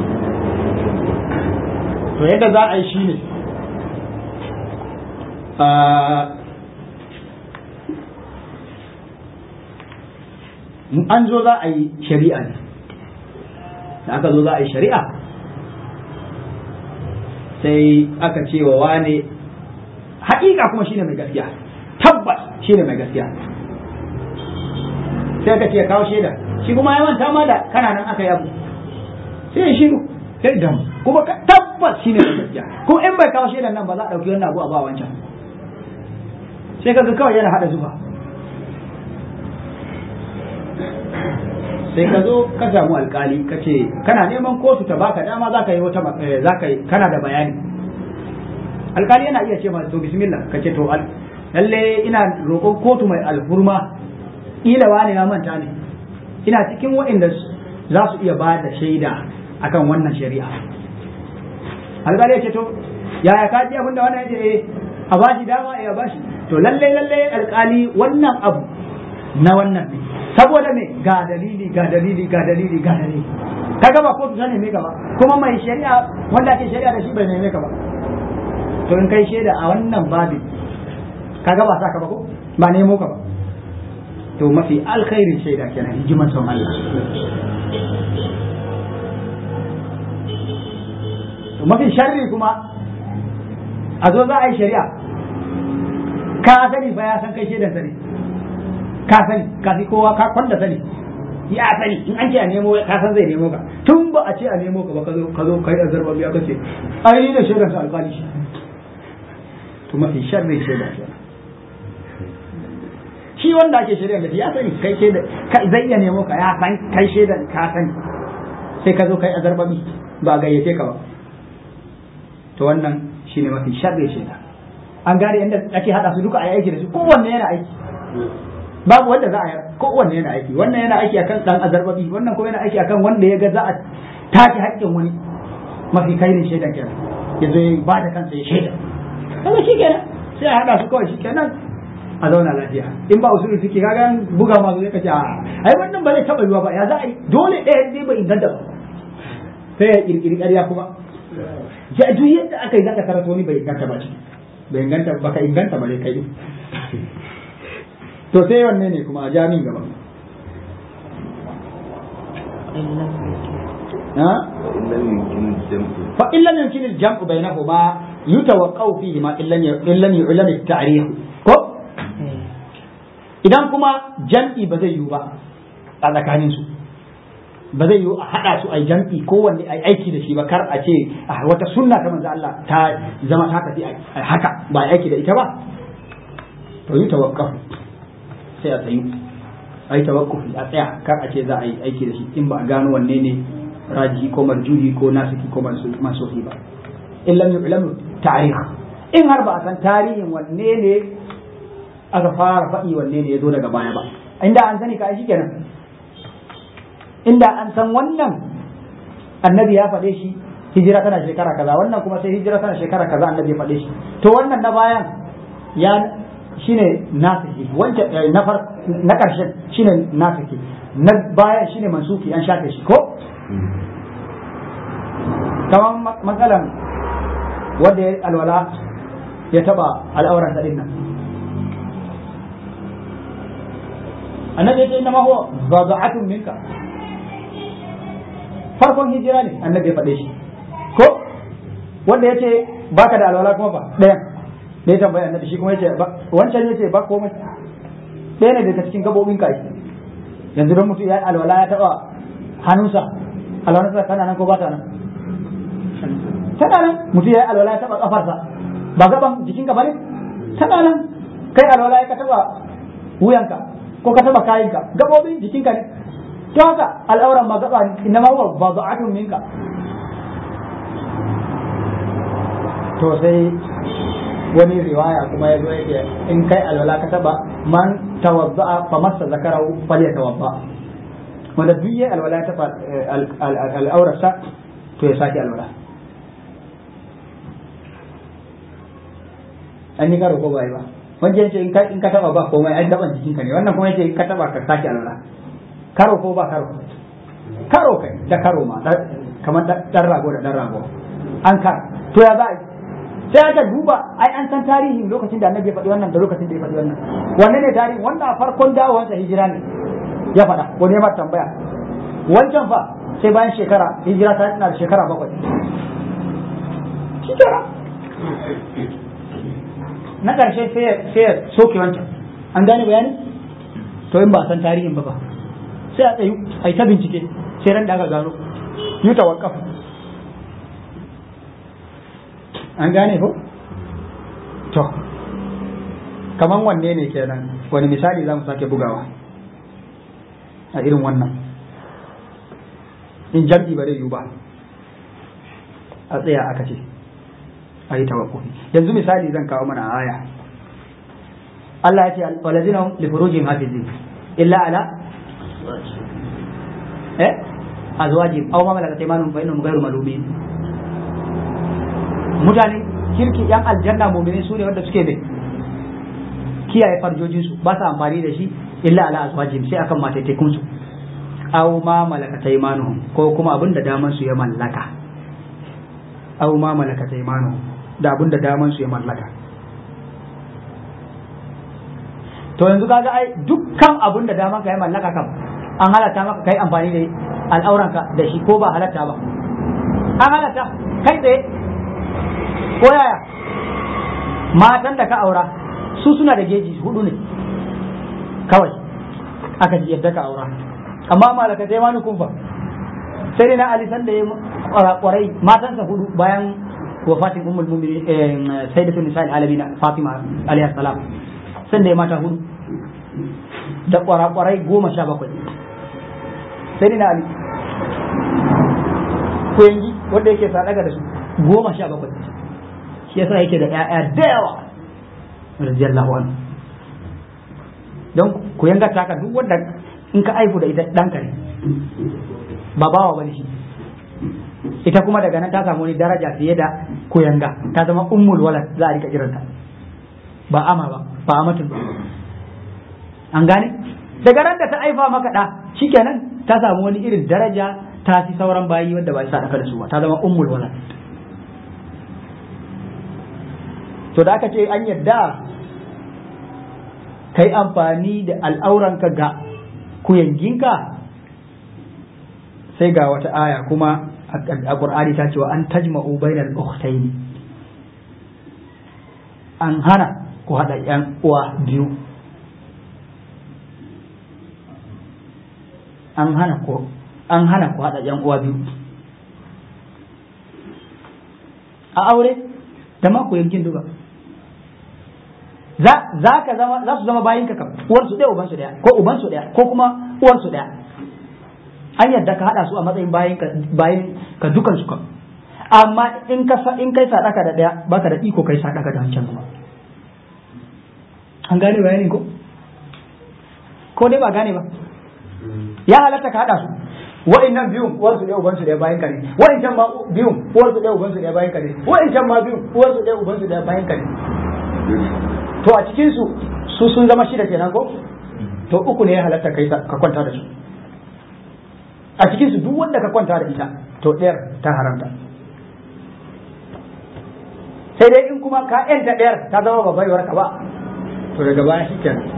to yadda za a yi shi ne an zo za a yi shari'a ne da aka zo za a yi shari'a sai aka ce wa wane haƙiƙa kuma shine mai gaskiya tabbas shine mai gaskiya sai aka ce kawo shaida shi kuma ya manta ma da kana nan aka yi abu sai ya shiru sai dam kuma tabbas shine mai gaskiya kuma in bai kawo shaidan nan ba za a ɗauki wannan abu a ba wancan sai kaga kawai yana haɗa zuba sai ka zo ka samu alkali ka ce kana neman kotu ta baka dama za ka yi wata za ka yi kana da bayani alkali yana iya ce masa to bismillah ka ce to lalle ina roƙon kotu mai alhurma ila wani na manta ne ina cikin waɗanda za su iya ba da shaida akan wannan shari'a alkali ya ce to yaya ka ji abin da wannan ya ce eh a bashi dama eh a bashi to lalle lalle alkali wannan abu na wannan ne saboda me ga dalili ga dalili ga dalili ga dalili kaga ba kotu ta neme ka ba kuma mai shari'a wanda ake shari'a da shi bai neme ka ba to in kai shaida a wannan babin kaga ba sa ka ba ko ba nemo ka ba to mafi alkhairin shaida kenan in ji manzon Allah to mafi sharri kuma a zo za a yi shari'a ka sani fa ya san kai shaidan sani ka sani ka fi kowa ka kwanda sani ya sani in an ce a nemo ka san zai nemo ka tun ba a ce a nemo ka ba ka zo ka zo kai azarba biya kace ai ni da shaidan sa alƙali shi to mafi sharri shaidan shi shi wanda ake shaidan da shi ya sani kai shaidan zai iya nemo ka ya san kai shaidan ka sani sai ka zo kai azarba bi ba gayyace ka ba to wannan shine mafi sharri shaidan an gane yadda ake hada su duka a aiki da su kowanne yana aiki babu wanda za a yi kowanne yana aiki wannan yana aiki akan dan azarbabi wannan kuma yana aiki akan wanda ya ga za a take haƙƙin wani mafi kairin shaidan kenan ya zo ya ba da kansa ya shaida kaga shi kenan sai a haɗa su kawai shi kenan a zauna lafiya in ba usulu suke kaga buga ma zai kace a ai wannan ba zai taɓa yiwa ba ya za a yi dole ɗaya dai bai inganta ba sai ya kirkiri ƙarya kuma ya duk yadda aka yi zaka karanta wani bai inganta ba shi bai inganta ba ka inganta ba dai kai to sai wanne ne kuma a jami'in gaba fa illam yumkin al-jam'u bainahuma yutawaqqa'u fihi ma illam illam yu'lam at-ta'rif ko idan kuma jam'i ba zai yiwu ba a tsakanin su ba zai yiwu a hada su a jam'i kowanne a aiki da shi ba kar a ce wata sunna ta manzo Allah ta zama ta tafi haka ba aiki da ita ba to yutawaqqa'u sai a tsayu a yi tawakkufi a tsaya kar a ce za a yi aiki da shi in ba a gano wanne ne raji ko marjuhi ko nasiki ko mansuhi ba in lam yu'lam ta'rikh in har ba a san tarihin wanne ne aka fara faɗi wanne ne ya zo daga baya ba inda an sani ka shi kenan inda an san wannan annabi ya faɗe shi hijira tana shekara kaza wannan kuma sai hijira tana shekara kaza annabi ya faɗe shi to wannan na bayan ya shine nasiki wancan na far na karshen shine nasiki na bayan shine mansuki an shafe shi ko kamar matsalan wanda ya alwala ya taba al'auran sa dinnan annabi ya ce inna ma huwa bada'atun minka farkon hijira ne annabi ya faɗe shi ko wanda ya ce baka da alwala kuma ba ɗayan da ya tambaya annabi shi kuma yace wancan yace ba komai ɗaya ne daga cikin gabobin kai yanzu don mutum ya alwala ya taba hannunsa alwalansa tana nan ko ba ta nan tana nan mutum ya alwala ya taba kafarsa ba gaban jikin ka bane tana nan kai alwala ya ka taba wuyanka ko ka taba kayanka gabobin jikinka ne to haka al'auran ma gaba ne inna ma huwa badu'atun minka to sai wani riwaya kuma ya zo yake in kai alwala ka taba man tawadda'a fa massa zakarahu falyatawadda wanda duk yayi alwala ta al'aurarsa to ya sake alwala an yi karo ko bai ba wanda yace in ka in ka taba ba komai ai daban jikinka ne wannan kuma yace in ka taba ka sake alwala karo ko ba karo karo kai da karo ma kamar dan rago da dan rago an ka to ya za a sai aka duba ai an san tarihin lokacin da annabi ya faɗi wannan da lokacin da ya faɗi wannan wanne ne tarihin wanda a farkon dawowansa hijira ne ya faɗa wani ya tambaya wancan fa sai bayan shekara hijira ta na da shekara bakwai shekara na ƙarshe sai ya soke wancan an gane bayani to in ba san tarihin ba ba sai a tsayu a yi ta bincike sai ran da aka gano yi tawakkaf an gane ko to kaman wanne ne kenan wani misali za mu sake bugawa a irin wannan in jam'i ba zai yiwu ba a tsaya aka ce a yi tawakkufi yanzu misali zan kawo mana aya Allah ya ce walazina li furujin hafizin illa ala eh azwajin aw ma malakat aymanuhum fa innahum ghayru malumin mutane kirki yan aljanna mu'mini su ne wanda suke ne kiyaye farjojin su ba su amfani da shi illa ala azwajin sai akan mataitakun su aw ma malakat aymanuhum ko kuma abin da daman su ya mallaka aw ma malakat aymanuhum da abin da daman su ya mallaka to yanzu kaga ai dukkan abin da daman ka ya mallaka kam an halatta maka kai amfani da al'auranka da shi ko ba halatta ba an halatta kai tsaye ko yaya matan da ka aura su suna da geji hudu ne kawai aka ji yadda ka aura amma malaka sai wani kumfa sai dai na alisan da ya kwarai matansa hudu bayan wafatin ummul mu'minin sayyidatun nisa'il alamin fatima alayhi salam san da ya mata hudu da kwarakwarai goma sha bakwai sai dai na ali kuyangi wanda yake sadaka da su goma sha bakwai shi yasa yake da ƴaƴa da yawa radiyallahu anhu don ku yanga taka duk wanda in ka aifu da ita ɗanka ne ba bawa bane shi ita kuma daga nan ta samu wani daraja fiye da kuyanga ta zama ummul walad za a rika kiranta ba ama ba ba amatul ba an gane daga ran da ta aifa maka da shikenan ta samu wani irin daraja ta fi sauran bayi wanda ba sa daka da su ba ta zama ummul walad to da aka ce an yadda kai amfani da al'auranka ga kuyanginka sai ga wata aya kuma a ƙur'ani ta cewa an tajma'u bainal ukhtayn an hana ku haɗa ‘yan uwa biyu an hana ku an hana ku haɗa ‘yan uwa biyu a aure da ma ku yankin duka za ka zama za su zama bayin ka kam uwar su ɗaya uban su ɗaya ko uban su ɗaya ko kuma uwar su ɗaya an yadda ka haɗa su a matsayin bayin ka bayin ka dukan su kam amma in ka in kai sadaka da ɗaya baka da iko kai sadaka da wancan kuma an gane bayanin ko ko dai ba gane ba ya halatta ka haɗa su wa'annan biyun uwar su ɗaya uban su ɗaya bayan ka ne wa'ancan ma biyun uwar su ɗaya uban su ɗaya bayan ka ne wa'ancan ma biyun uwar su ɗaya uban su ɗaya bayan ka ne to a cikin su su sun zama shida kenan ko to uku ne ya halatta kai ka kwanta da su a cikin su duk wanda ka kwanta da ita to ɗayar ta haramta sai dai in kuma ka yanta ɗayar ta zama babbar ka ba to daga baya shi kenan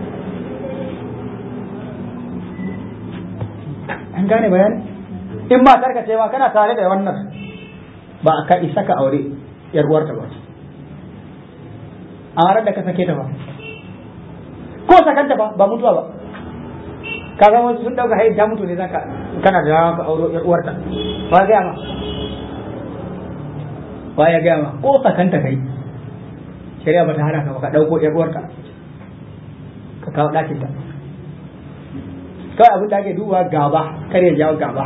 an gane bayani in ma karka ce ma kana tare da wannan ba ka isa ka aure yar uwarta ba a ranar da ka sake ta ba ko sakanta ba ba mutuwa ba ka ga wasu sun dauka hayin ta mutu ne zaka kana da dama ka auro yar uwarta ba ga ma ba ya ga ma ko sakanta kai shari'a ba ta hana ka ba ka dauko yar uwarka ka kawo dakin ta kawai abin da ake duba gaba kar ya jawo gaba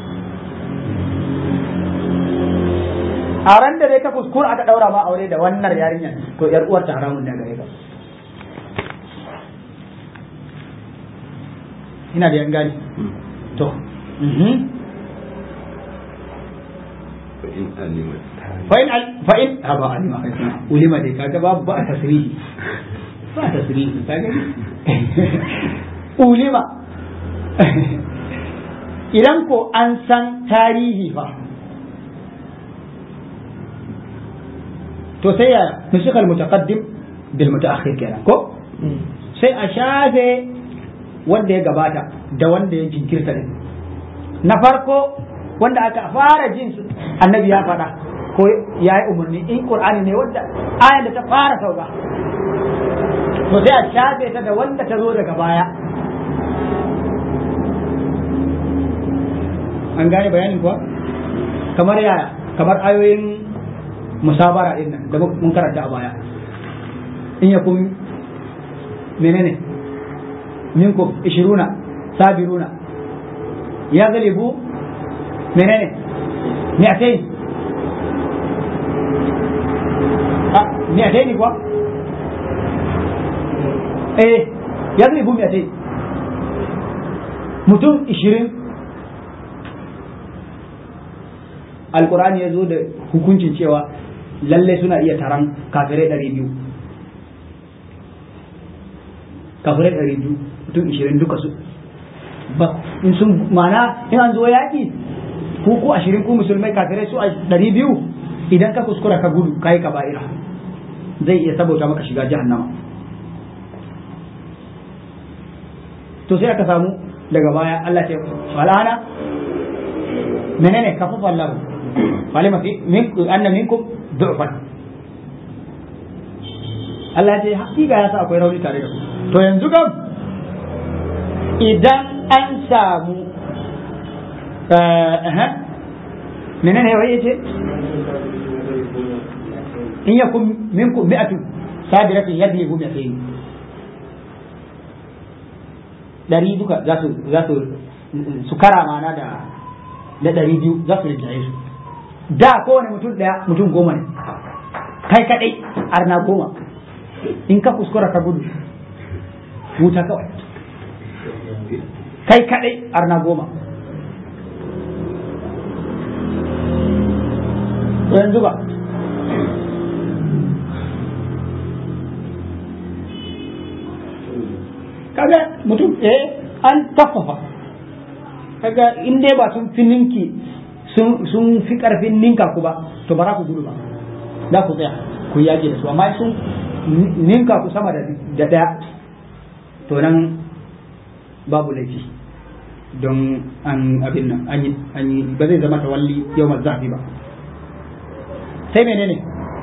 a ran da dai ka kuskura aka daura ma aure da wannan yarinyar to yar uwar ta haramun da gare ka ina da yan gani to fa in fa in ha ba alima kai ulima dai kaga babu ba tasrihi ba tasrihi ka gani ulima idan ko an san tarihi fa to sai ya nusikal mutaqaddim bil mutaakhir kenan ko sai a shafe wanda ya gabata da wanda ya jinkirta ne na farko wanda aka fara jin annabi ya faɗa ko ya yi umarni in qur'ani ne wanda ayan da ta fara sauka to sai a shafe ta da wanda ta zo daga baya an gane bayanin kuwa kamar yaya kamar ayoyin musabara din nan da mun karanta a baya in ya kun menene minkum ishiruna sabiruna ya galibu menene mi'atain a mi'atain kuwa eh ya galibu mi'atain mutum ishirin alkurani ya zo da hukuncin cewa lalle suna iya taron kafirai ɗari biyu kafirai ɗari biyu mutum ishirin duka su ba in sun mana in an zo yaƙi ku ku ashirin ku musulmai kafirai su ɗari biyu idan ka kuskura ka gudu ka yi kaba'ira zai iya sabauta maka shiga jahannama to sai aka samu daga baya Allah ce falana menene kafafa Allah falima fi min anna minkum du'fan Allah ya ce hakika ya sa akwai rauni tare da ku to yanzu kam idan an samu menene wai yace in yakun minkum mi'atu sabiratin yadribu mi'atayn dari duka za su za su su kara mana da da dari biyu za su rinjaye su da kowane mutum daya mutum goma ne kai kadai arna goma in ka kuskura ka gudu wuta kawai kai kadai arna goma yanzu ba kaga mutum eh an kafafa kaga in dai ba sun fi ninki sun fi karfin ninka ku ba to ba za ku gudu ba za ku tsaya ku yaƙi da su amma sun ninka ku sama da daya to nan babu laifi don an abin nan an yi ba zai zama tawalli yau zafi ba sai menene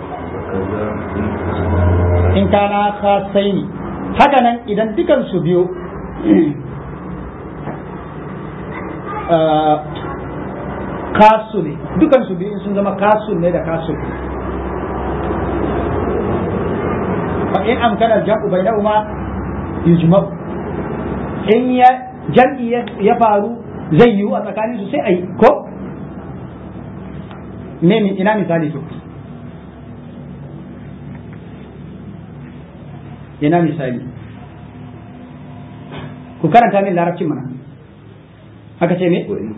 in kana kasai ne haka nan idan dukan su biyu kasu ne dukan su biyu sun zama kasu ne da kasu fa in amkana jam'u bainahuma yujma'u in ya jam'i ya faru zai yiwu a tsakanin su sai a yi ko ne ina misali to ina misali ku karanta min larabcin mana haka ce me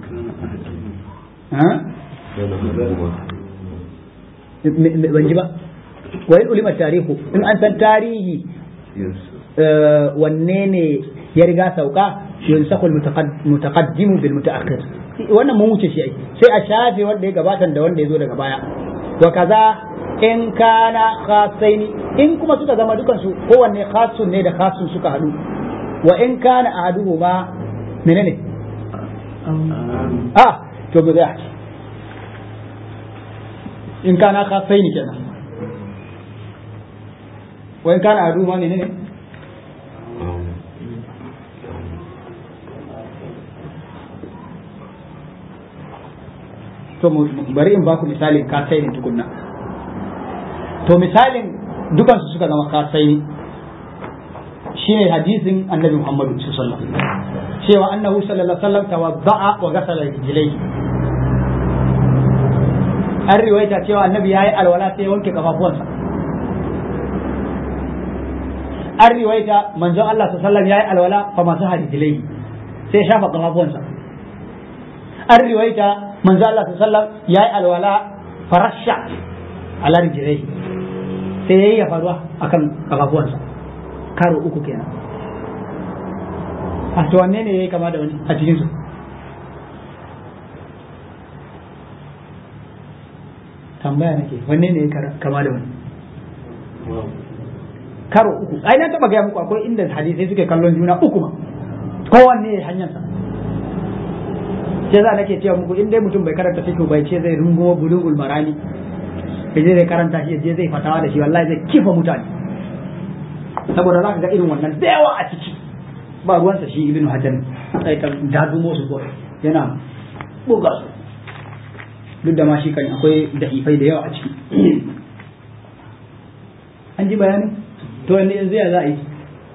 ban ji ba wa in ulima tarihu in an san tarihi wanne ne ya riga sauka yunsakul mutaqaddimu bil mutaakhir wannan mun wuce shi ai sai a shafe wanda ya gabata da wanda ya zo daga baya wa kaza in kana khasaini in kuma suka zama dukan su kowanne khasun ne da khasun suka hadu wa in kana ahaduhuma menene ah to ba zai in kana khasaini kenan wa in kana ahaduhuma menene to bari in baku misalin kasai ne tukunna to misalin dukansu suka zama kasai shine hadisin annabi Muhammadu sallallahu alaihi wasallam cewa annahu sallallahu alaihi wasallam tawadda'a wa ghasala rijlaihi an riwayata cewa annabi yayi alwala sai wanke kafafuwansa an riwayata manzon Allah sallallahu alaihi wasallam yayi alwala fa masu hadijilai sai shafa kafafuwansa an riwayata manzo Allah sallallahu ya yi alwala farasha ala rijlai sai yayi ya faruwa akan kafafuwansa karo uku kenan a to wanne ne ya kama da wani a cikin su tambaya nake wanne ne ya kama da wani karo uku ai na taba gaya muku akwai inda hadisai suke kallon juna uku ma kowanne ya hanyarsa sai za nake cewa muku in dai mutum bai karanta fiqh bai ce zai rungo bulugul marani ya je zai karanta shi je zai fatawa da shi wallahi zai kifa mutane saboda za ka ga irin wannan da yawa a ciki ba ruwansa shi ibnu hajar sai kan dadumo su ko yana buga su duk da ma shi kan akwai da'ifai da yawa a ciki an ji bayanin to yanzu ya za a yi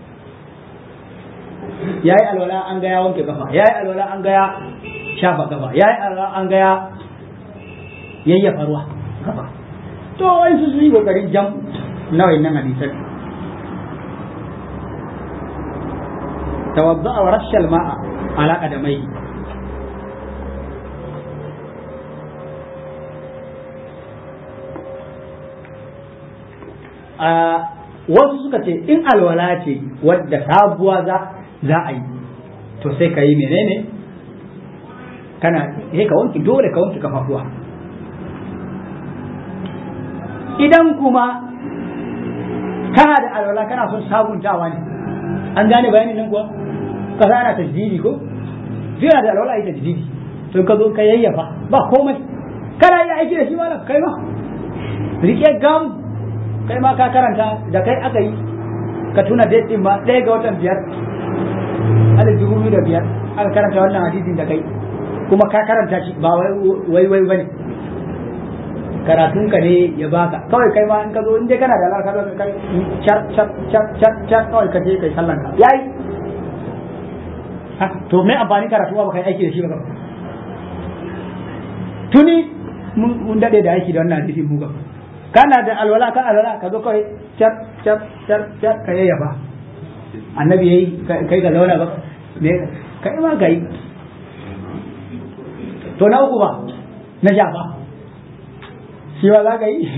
ya yi alwala an gaya wanke kafa ya yi alwala an gaya shafa kafa ya yi alwala an gaya yayyafa ruwa kafa to wai su yi kokarin jam nawa nan hadisan tawadda wa rashal ma'a ala qadamai a wasu suka ce in alwala ce wadda sabuwa za za a yi to sai ka yi menene kana sai ka wanki dole ka wanki kafafuwa idan kuma kana da alwala kana son sabuntawa ne an gane bayanin nan kuwa ka ana tajdidi ko zira da alwala yi tajdidi to ka zo ka yayyafa ba komai kana yi aiki da shi ma kai ma rike gam kai ma ka karanta da kai aka yi ka tuna date din ma ɗaya ga watan biyar alif dubu biyu da biyar aka karanta wannan hadisin da kai kuma ka karanta shi ba wai wai bane karatun ka ne ya baka kawai kai ma in ka zo in dai kana da alaka ka kai char char char char char kawai ka je kai sallan ka yayi to me amfani karatu ba kai aiki da shi ba tuni mun dade da aiki da wannan hadisin mu ga kana da alwala ka alwala ka zo kawai char char char char ka yayyafa annabi yayi kai ka zauna ba ne kai ma kai to na uku ba na shafa shi ba za ka yi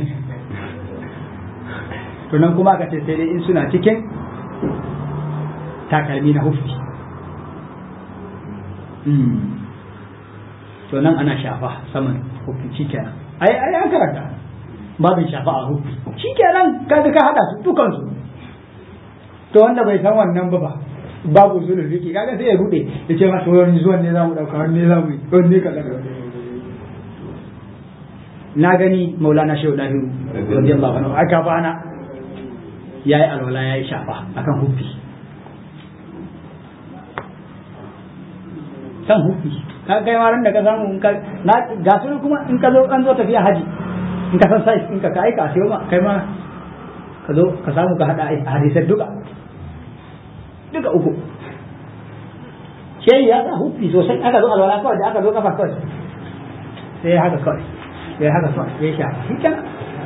to nan kuma ka ce sai dai in suna cikin takalmi na hufi to nan ana shafa saman hufi shi kenan ai ai an karanta babin shafa a hufi shi kenan kaga ka hada su dukansu to wanda bai san wannan ba ba babu sulhu fiki kaga sai ya rude ya ce masa wani zuwan ne zamu dauka wani ne zamu yi wani ne kaza na gani maulana shehu dahiru radiyallahu anhu aka bana yayi alwala yayi shafa akan huffi kan huffi ka kai ma da ka samu in ka na ga su kuma in ka zo an zo tafiya haji in ka san sai in ka kai ka sai ma kai ma ka zo ka samu ka hada hadisai duka duka uku sai ya sa huffi sosai aka zo alwala kawai da aka zo kafa kawai sai haka kawai sai haka kawai sai sha shi kenan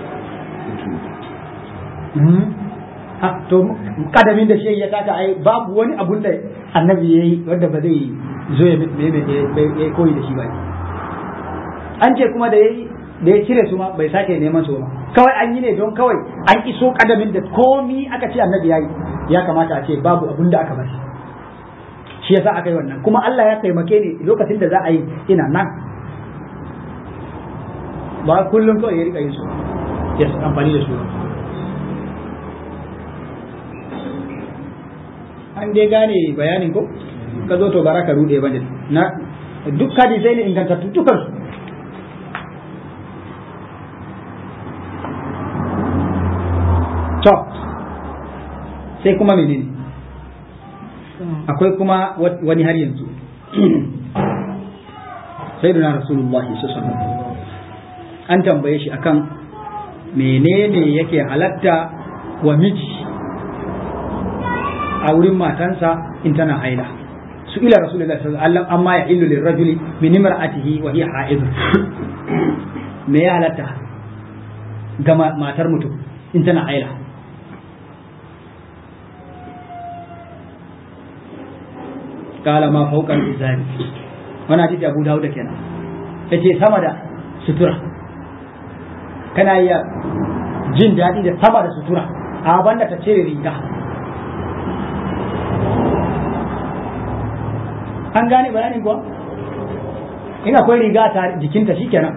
ha to kadamin da shi ya taka ai babu wani abun da annabi yayi wanda ba zai zo ya ya koyi da shi ba an ce kuma da yayi da ya cire su ma bai sake neman su ba kawai an yi ne don kawai an iso kadamin da komi aka ce annabi yayi ya kamata a ce babu abun da aka bari shi yasa aka yi wannan kuma Allah ya taimake ni lokacin da za a yi ina nan ba kullum kawai ya rika yin su ya amfani da su an dai gane bayanin ko ka zo to baraka rude bane na duk hadisai ne ingantattu dukan su to sai kuma menene akwai kuma wani har yanzu sai da rasulullahi sallallahu an tambaye shi akan menene yake halatta wa miji a wurin matansa in tana haila su ila rasulullahi sallallahu alaihi wasallam amma ya illu lirrajuli min imra'atihi wa hiya haid me ya halatta ga matar mutum in tana haila kala ma fauqal izari wannan hadisi Abu Dawud kenan yace sama da sutura kana iya jin daɗi da sama da sutura a banda ta cire riga an gane bayanin kuwa in akwai riga ta jikinta shikenan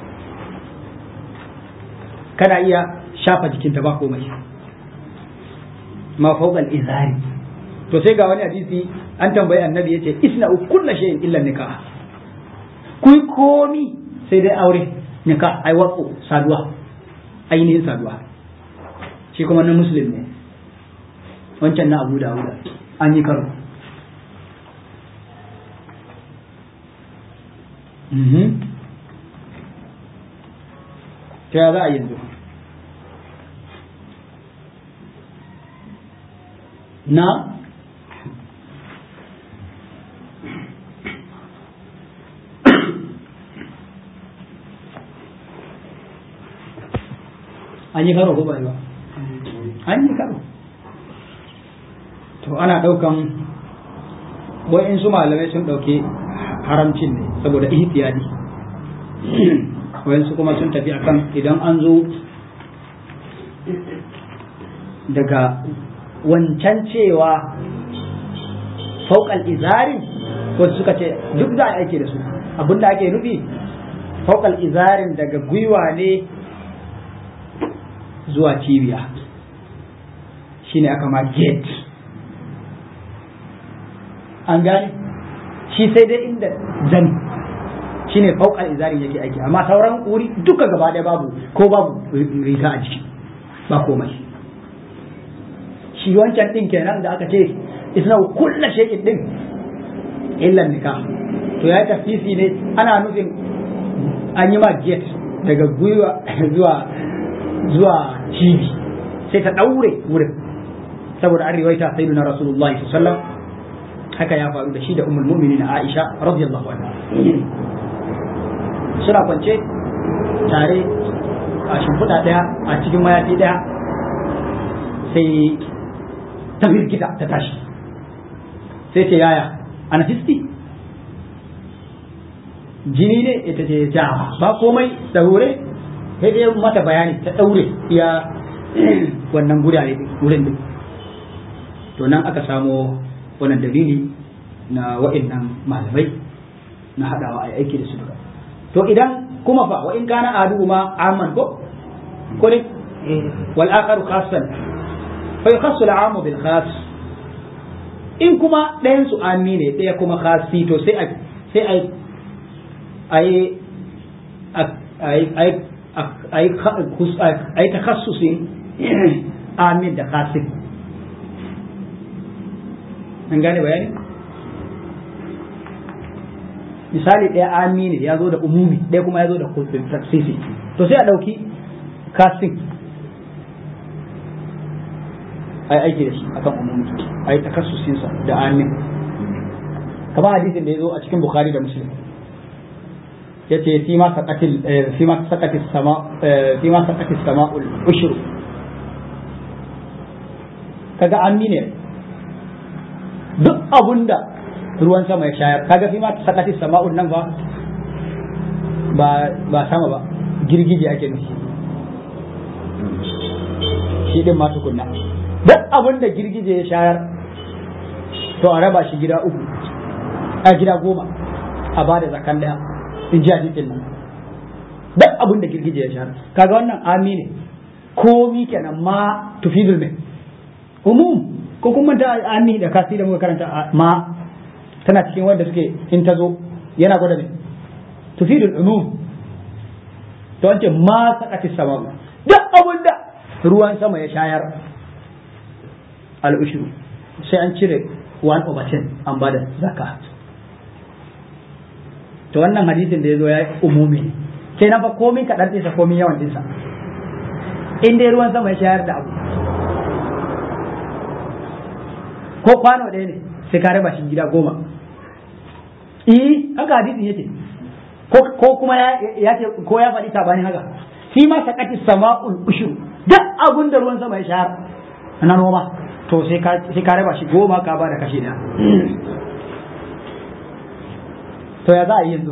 kana iya shafa jikinta ba komai ma fawqal izari to sai ga wani hadisi an tambayi annabi yace isna kullu shay'in illa nikah kuyi komi sai dai aure nikah ai waqo saduwa ainihin saduwa shi kuma na muslim ne wancan na abu dawuda an yi karo ta za a yanzu na an yi karo ko ba ba an yi karo to ana ɗaukan wa'insu malamai sun ɗauki haramcin ne saboda ihtiyadi wa'insu kuma sun tafi akan idan an zo daga wancan cewa fauƙal izarin wasu suka ce duk za a ake da su abinda ake nufi fauƙal izarin daga gwiwa ne zuwa cibiya shine aka ma gate an gane shi sai dai inda zani shine fauƙal izarin yake aiki amma sauran wuri duka gaba ɗaya babu ko babu riga a jiki ba komai shi wancan ɗin kenan da aka ce isna kulla shay'in ɗin illa nikah to ya tafsisi ne ana nufin an yi ma gate daga gwiwa zuwa zuwa cibi sai ta ɗaure wurin saboda an riwaita sayyidina rasulullahi sallallahu alaihi wasallam haka ya faru da shi da ummul mu'minin Aisha radiyallahu anha suna kwance tare a shimfiɗa ɗaya a cikin mayafi ɗaya sai ta firgita ta tashi sai ce yaya ana fisti jini ne ita ce ja ba komai daure sai dai mata bayani ta ɗaure iya wannan gurare wurin din to nan aka samo wannan dalili na wa'annan malamai na haɗawa a aiki da su duka to idan kuma fa wa in kana adu ma amman ko ko ne wal akharu khassan fa yakhassu al amu bil khas in kuma ɗayan su ami ne ɗaya kuma khasi to sai a sai a ai ai ai ai ai takhassusin amin da khasin an gane bayani misali ɗaya ami ne ya zo da umumi ɗaya kuma ya zo da taksisi to sai a ɗauki kasin a yi aiki da shi akan umumi a yi takassusinsa da amin kamar hadisin da ya zo a cikin bukhari da muslim ya ce fi ma saqatil fi ma saqatis sama fi ma saqatis sama'ul ushru kaga ammi ne duk abunda ruwan sama ya shayar kaga fi ma saqatis sama'ul nan ba ba ba sama ba girgije ake nufi shi din ma tukunna duk abunda girgije ya shayar to a raba shi gida uku a gida goma a bada zakan daya in ji hadisin nan duk abin da girgije ya shahara kaga wannan ami ne komi kenan ma tufidul ne umum ko kuma da ami da kasi da muka karanta ma tana cikin wanda suke in ta zo yana gwada ne tufidul umum to an ce ma sakati sama duk abin da ruwan sama ya shayar al-ushru sai an cire 1 over 10 an bada zakat to wannan hadisin da ya zo ya yi umumi ne ke na fa komin kaɗan ɗinsa komin yawan ɗinsa in dai ruwan sama ya shayar da abu ko kwano ɗaya ne sai ka raba shi gida goma eh haka hadisin yake ko kuma ya ce ko ya faɗi tabani haka fi ma sakati sama'ul ushur duk abun da ruwan sama ya shayar na noma to sai ka raba shi goma ka ba da kashi ɗaya to ya za a yi yanzu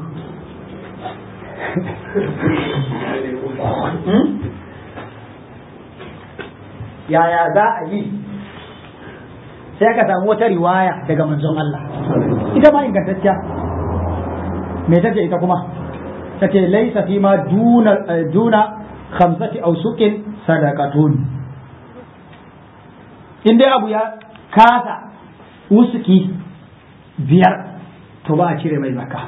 yaya za a yi sai ka samu wata riwaya daga manzon Allah ita ma ingantacciya me tace ita kuma tace laisa fi ma duna duna khamsati awsuqin sadaqatun in dai abu ya kasa wusuki biyar to ba a cire mai zakka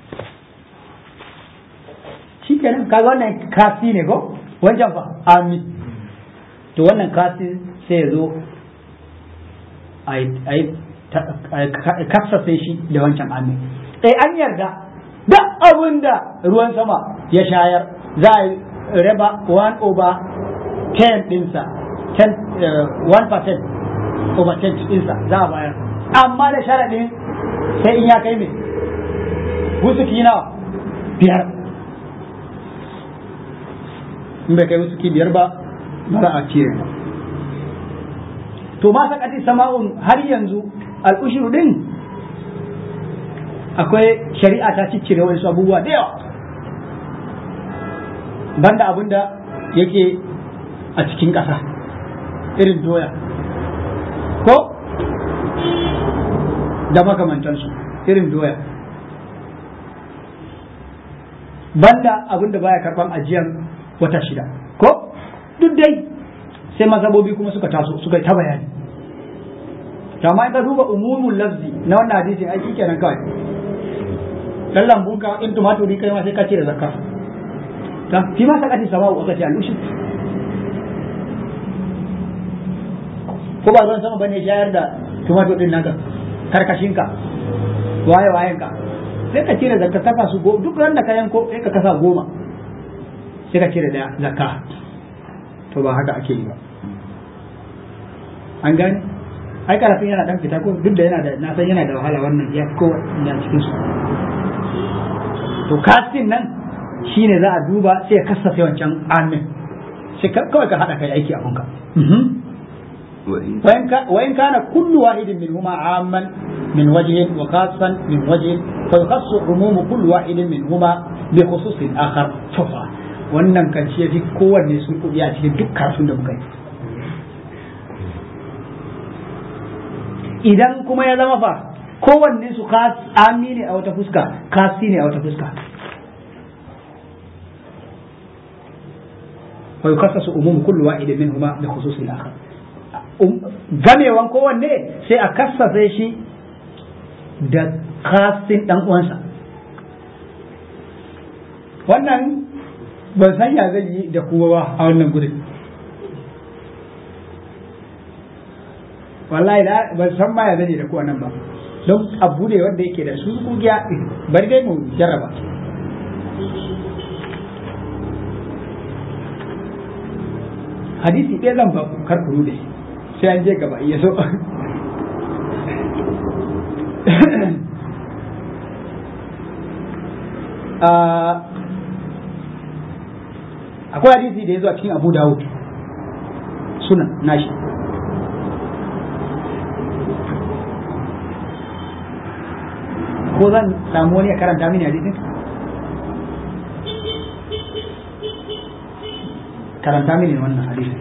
shi kenan kaga wannan kasi ne ko wancan fa ami to wannan kasi sai ya zo a yi kafsafe shi da wancan ami sai an yarda da abin da ruwan sama ya shayar za a raba 1 over 10 dinsa 1% over 10 dinsa za a bayar amma da sharaɗin sai in ya kai mai wusuki nawa biyar in bai kai wusuki biyar ba ba za a cire ba to ma sakati sama'un har yanzu al'ushuru din akwai shari'a ta ciccire wasu abubuwa da yawa banda abin da yake a cikin ƙasa irin doya ko da makamantansu irin doya banda abin da baya karban ajiyar wata shida ko duk dai sai mazhabobi kuma suka taso suka ta bayani to amma in ka duba umumul lafzi na wannan hadisin ai kenan kawai dan lambun ka in tumaturi kai ma sai ka ce da zakka ta fi ma sakati sama'u aka ce al-ushur ko ba ruwan sama bane shayar da tumatur din naka karkashin ka waye wayen ka sai ka cire zakka kafa su go duk ran da ka yanko sai ka kasa goma sai ka cire daya zakka to ba haka ake yi ba an gane ai karafin yana dan fita ko duk da yana da na san yana da wahala wannan ya ko ya cikin su to kastin nan shine za a duba sai ka kasafe wancan amin sai kawai ka hada kai aiki a hunka وإن كان كل واحد منهما عاما من وجه وخاصا من وجه فيخص عموم كل واحد منهما بخصوص آخر شوفا wannan kan shi fi kowanne sun kuɗi a cikin duk kasun da muka yi idan kuma ya zama fa kowanne su ami ne a wata fuska kasi ne a wata fuska fa yukassasu umumu kullu wahidin minhuma bi khususil akhar gamewan kowanne sai a kassafe shi da kasin dan uwansa wannan ban san ya zai yi da kowa ba a wannan gudun wallahi ban san ma ya zai da kowa nan ba don abu ne wanda yake da su kugiya bari dai mu jarraba hadisi ɗaya zan ba kar ku da shi sai an je gaba iya so akwai hadisi da ya zo a cikin abu dawud suna nashi ko zan samu wani ya karanta mini hadisin karanta mini wannan hadisin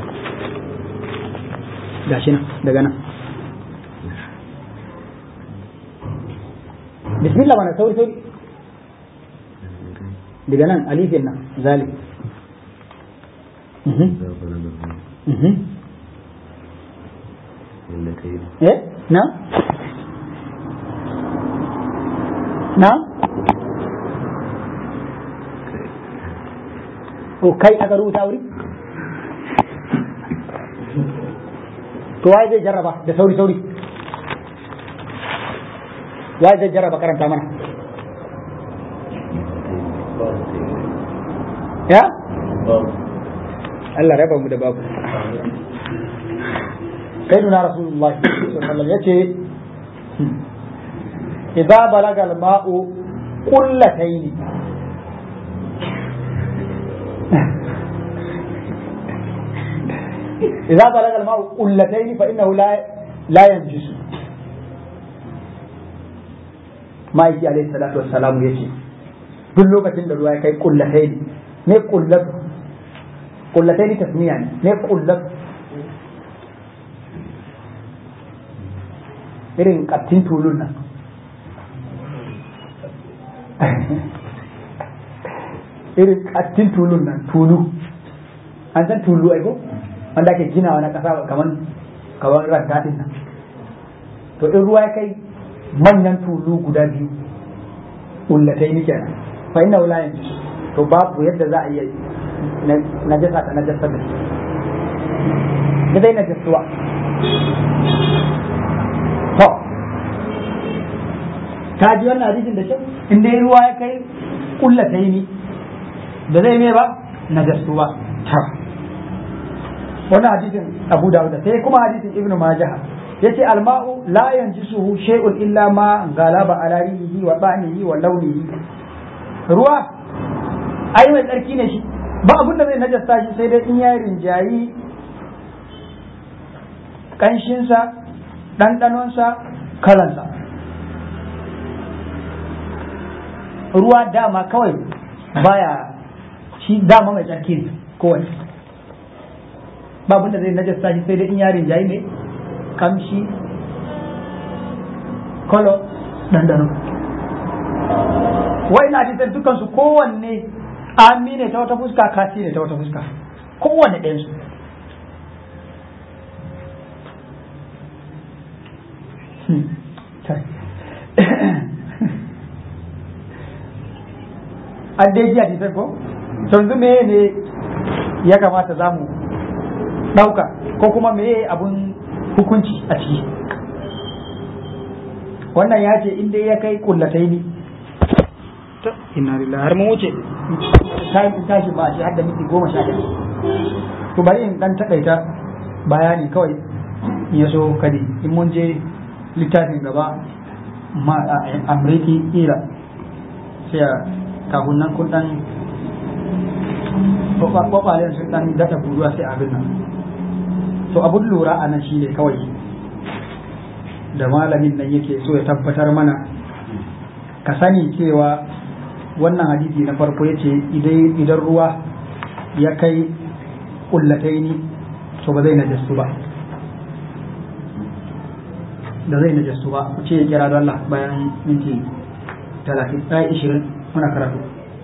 gashi nan daga nan bismillah mana sauri sauri daga nan alifin nan zalik eh na na o kai aka rubuta wuri to waye zai jarraba da sauri sauri waye zai jarraba karanta mana ya Allah raba mu da babu kai nuna rasulullahi sallallahu alaihi yace idza balaga al-ma'u qullatayn إذا بلغ الماء قلتين فإنه لا لا ينجس ما يجي عليه الصلاة والسلام يجي duk lokacin da ruwa ya kai kullatai ne me kullatu kullatai ne tasmiya ne me kullatu irin kattin tulun nan irin kattin tulun nan tulu an san tulu aiko wanda ake ginawa na kasa kaman kaman rangadin nan to in ruwa ya kai manyan tulu guda biyu ullatai ni kenan fa inna la yanzu to babu yadda za a iya najasa ta najasa da shi da dai najasuwa to ka ji wannan hadisin da kyau in dai ruwa ya kai ullatai ni da zai me ba najasu ba wannan hadisin Abu Dawud sai kuma hadisin Ibn Majah yace alma'u la yanjisuhu shay'un illa ma galaba ala rihi wa ba'nihi wa launihi ruwa ai mai tsarki ne shi ba abin da zai najasta shi sai dai in ya rinjayi kanshinsa ɗanɗanonsa kalansa ruwa dama kawai baya shi dama mai tsarki ne kowane ba abin da zai najasta shi sai dai in ya rinjayi ne kamshi kolo ɗanɗano wai na hadisan dukansu kowanne ami ne ta wata fuska kasi ne ta wata fuska kowanne ɗayansu an dai ji hadisan ko yanzu me ne ya kamata za mu ɗauka ko kuma me abun hukunci a ciki wannan ya ce inda ya kai kullatai ne inna lillahi har mun wuce tashi ba shi har da miki goma sha ɗaya to bari in dan takaita bayani kawai in ya so kadi in mun je littafin gaba ma amriki ira sai a kafin nan kun dan kwakwalen sun dan data buruwa sai abin nan to abun lura a nan shi ne kawai da malamin nan yake so ya tabbatar mana ka sani cewa wannan hadisi na farko ya ce idan ruwa ya kai kullatai ni to ba zai najastu ba da zai najastu ba ku ce ya kira da Allah bayan minti talatin ɗaya ishirin muna karatu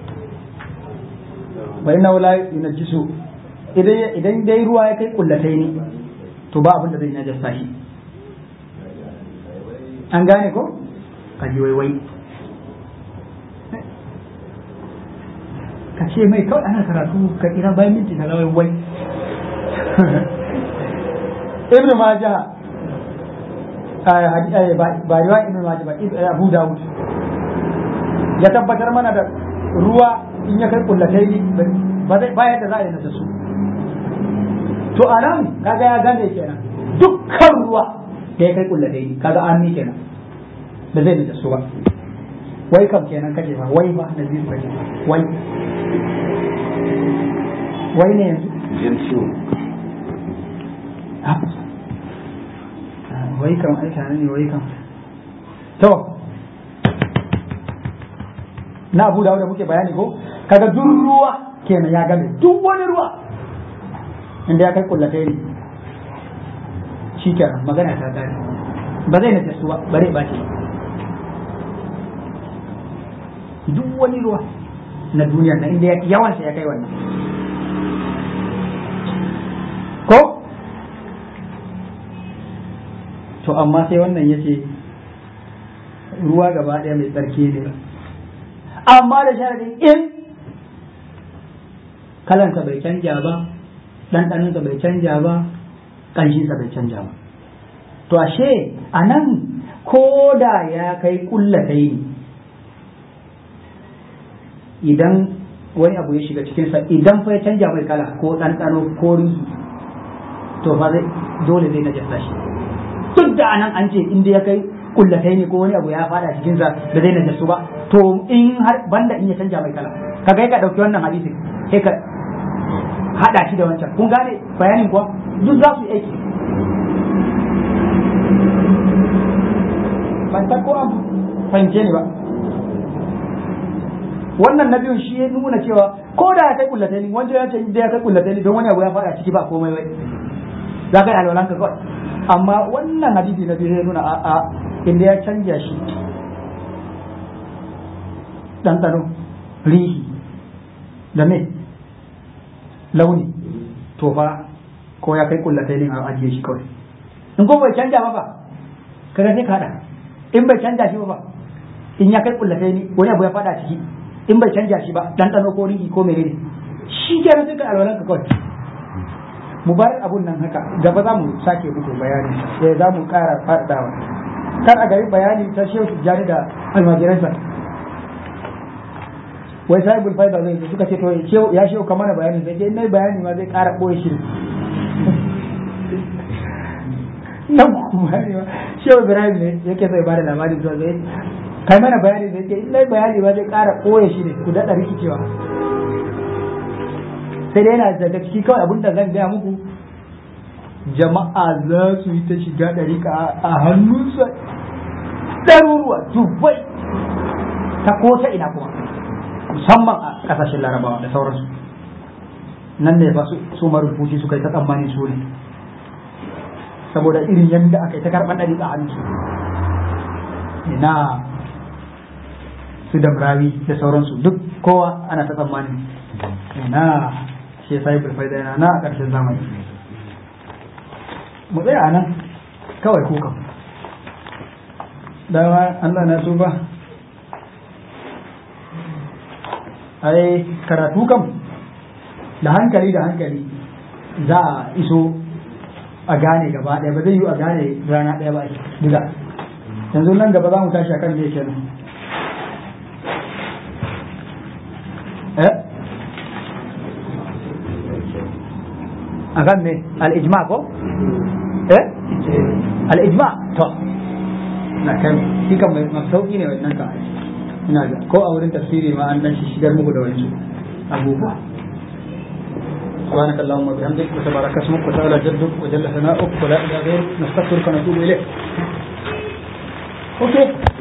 bai na wula najisu idan dai ruwa ya kai kullatai ni to ba abin da zai najasta shi an gane ko ka ji waiwai ka ce mai kawai ana karatu ka kira bayan minti na lawai wai ibn majah ba riwa ibn majah ba abu dawud ya tabbatar mana da ruwa in ya kai kullatai ba zai bayar da za a yi nasa su to a nan kaga ya gane kenan dukkan ruwa da ya kai kullatai kaga an ni kenan da zai nasa su ba wai kam kenan kace ba wai ba na zai kace wai wai ne yanzu jin ciwo wai kam ai tare ne wai kam to na abu da muke bayani ko kaga duk ruwa kenan ya game duk wani ruwa inda ya kai kullatai ne shi kenan magana ta kare ba zai na suwa bare ba ce duk wani ruwa na duniya na inda yawansa ya kai wannan ko to amma sai wannan ya ce ruwa gaba ɗaya mai tsarki ne amma da sharadin in kalansa bai canja ba ɗanɗaninsa bai canja ba ƙanshinsa bai canja ba to ashe a nan ko da ya kai ƙullatai ne idan wani abu ya shiga cikinsa idan fa ya canja mai kala ko ɗanɗano ko rihi to fa zai dole zai najasa shi duk da anan an ce inda ya kai kullatai ne ko wani abu ya fada cikinsa da zai najasu ba to in har banda in ya canja mai kala ka ga ka dauki wannan hadisin sai ka hada shi da wancan kun gane bayanin kuwa duk za su yi aiki ban ta ko an fahimce ni ba wannan na biyun shi ya nuna cewa ko da ya kai kullatai ne wancan ya ce da ya kai kullatai ne don wani abu ya fada ciki ba komai bai za ka yi alwalanka kawai amma wannan hadisi na biyu ya nuna a a inda ya canja shi ɗanɗano rihi da me launi to fa ko ya kai kullatai ne a ajiye shi kawai in ko bai canja ba ba kaga sai ka hada in bai canja shi ba ba in ya kai kullatai ne wani abu ya fada ciki in bai canja shi ba ɗanɗano ko rihi ko menene shi kenan sai ka alwalan ka kawai mu bar abun nan haka gaba za mu sake muku bayani sai za mu ƙara faɗawa kar a gari bayani ta shehu jani da almajiransa wai sahibul faida zai suka ce to ya shehu kamar bayani sai in nayi bayani ma zai ƙara ɓoye shi nan kuma bayani ma shehu ibrahim ne yake sai ba da labari zuwa zai kai mana bayani zai ce in nayi bayani ma zai ƙara ɓoye shi ne ku daɗa rikicewa sai dai yana daga ciki kawai abin da zan gaya muku jama'a za su yi ta shiga ɗarika a hannunsa ɗaruruwa dubai ta ko ta ina kuma musamman a ƙasashen larabawa da sauransu nan ne ba su marubuci suka yi ta tsammani su ne saboda irin yadda aka yi ta karɓar ɗarika a hannunsu ina su damrawi da sauransu duk kowa ana ta tsammani ina shi ya sai bulfai da na a ƙarshen zamani mu tsaya nan kawai kukan dama Allah na tuba ai karatu kam da hankali da hankali za a iso a gane gaba ɗaya ba zai yi a gane rana ɗaya ba duka yanzu nan gaba za mu tashi akan me kenan eh akan me al-ijma ko eh al-ijma to na kan shi kan mai sauki ne wannan ka ina ga ko a wurin tafsiri ma an dan shigar muku da wani abubuwa سبحانك اللهم وبحمدك وتبارك اسمك وتعالى جدك وجل ثناؤك ولا اله غيرك نستغفرك ونتوب اليك اوكي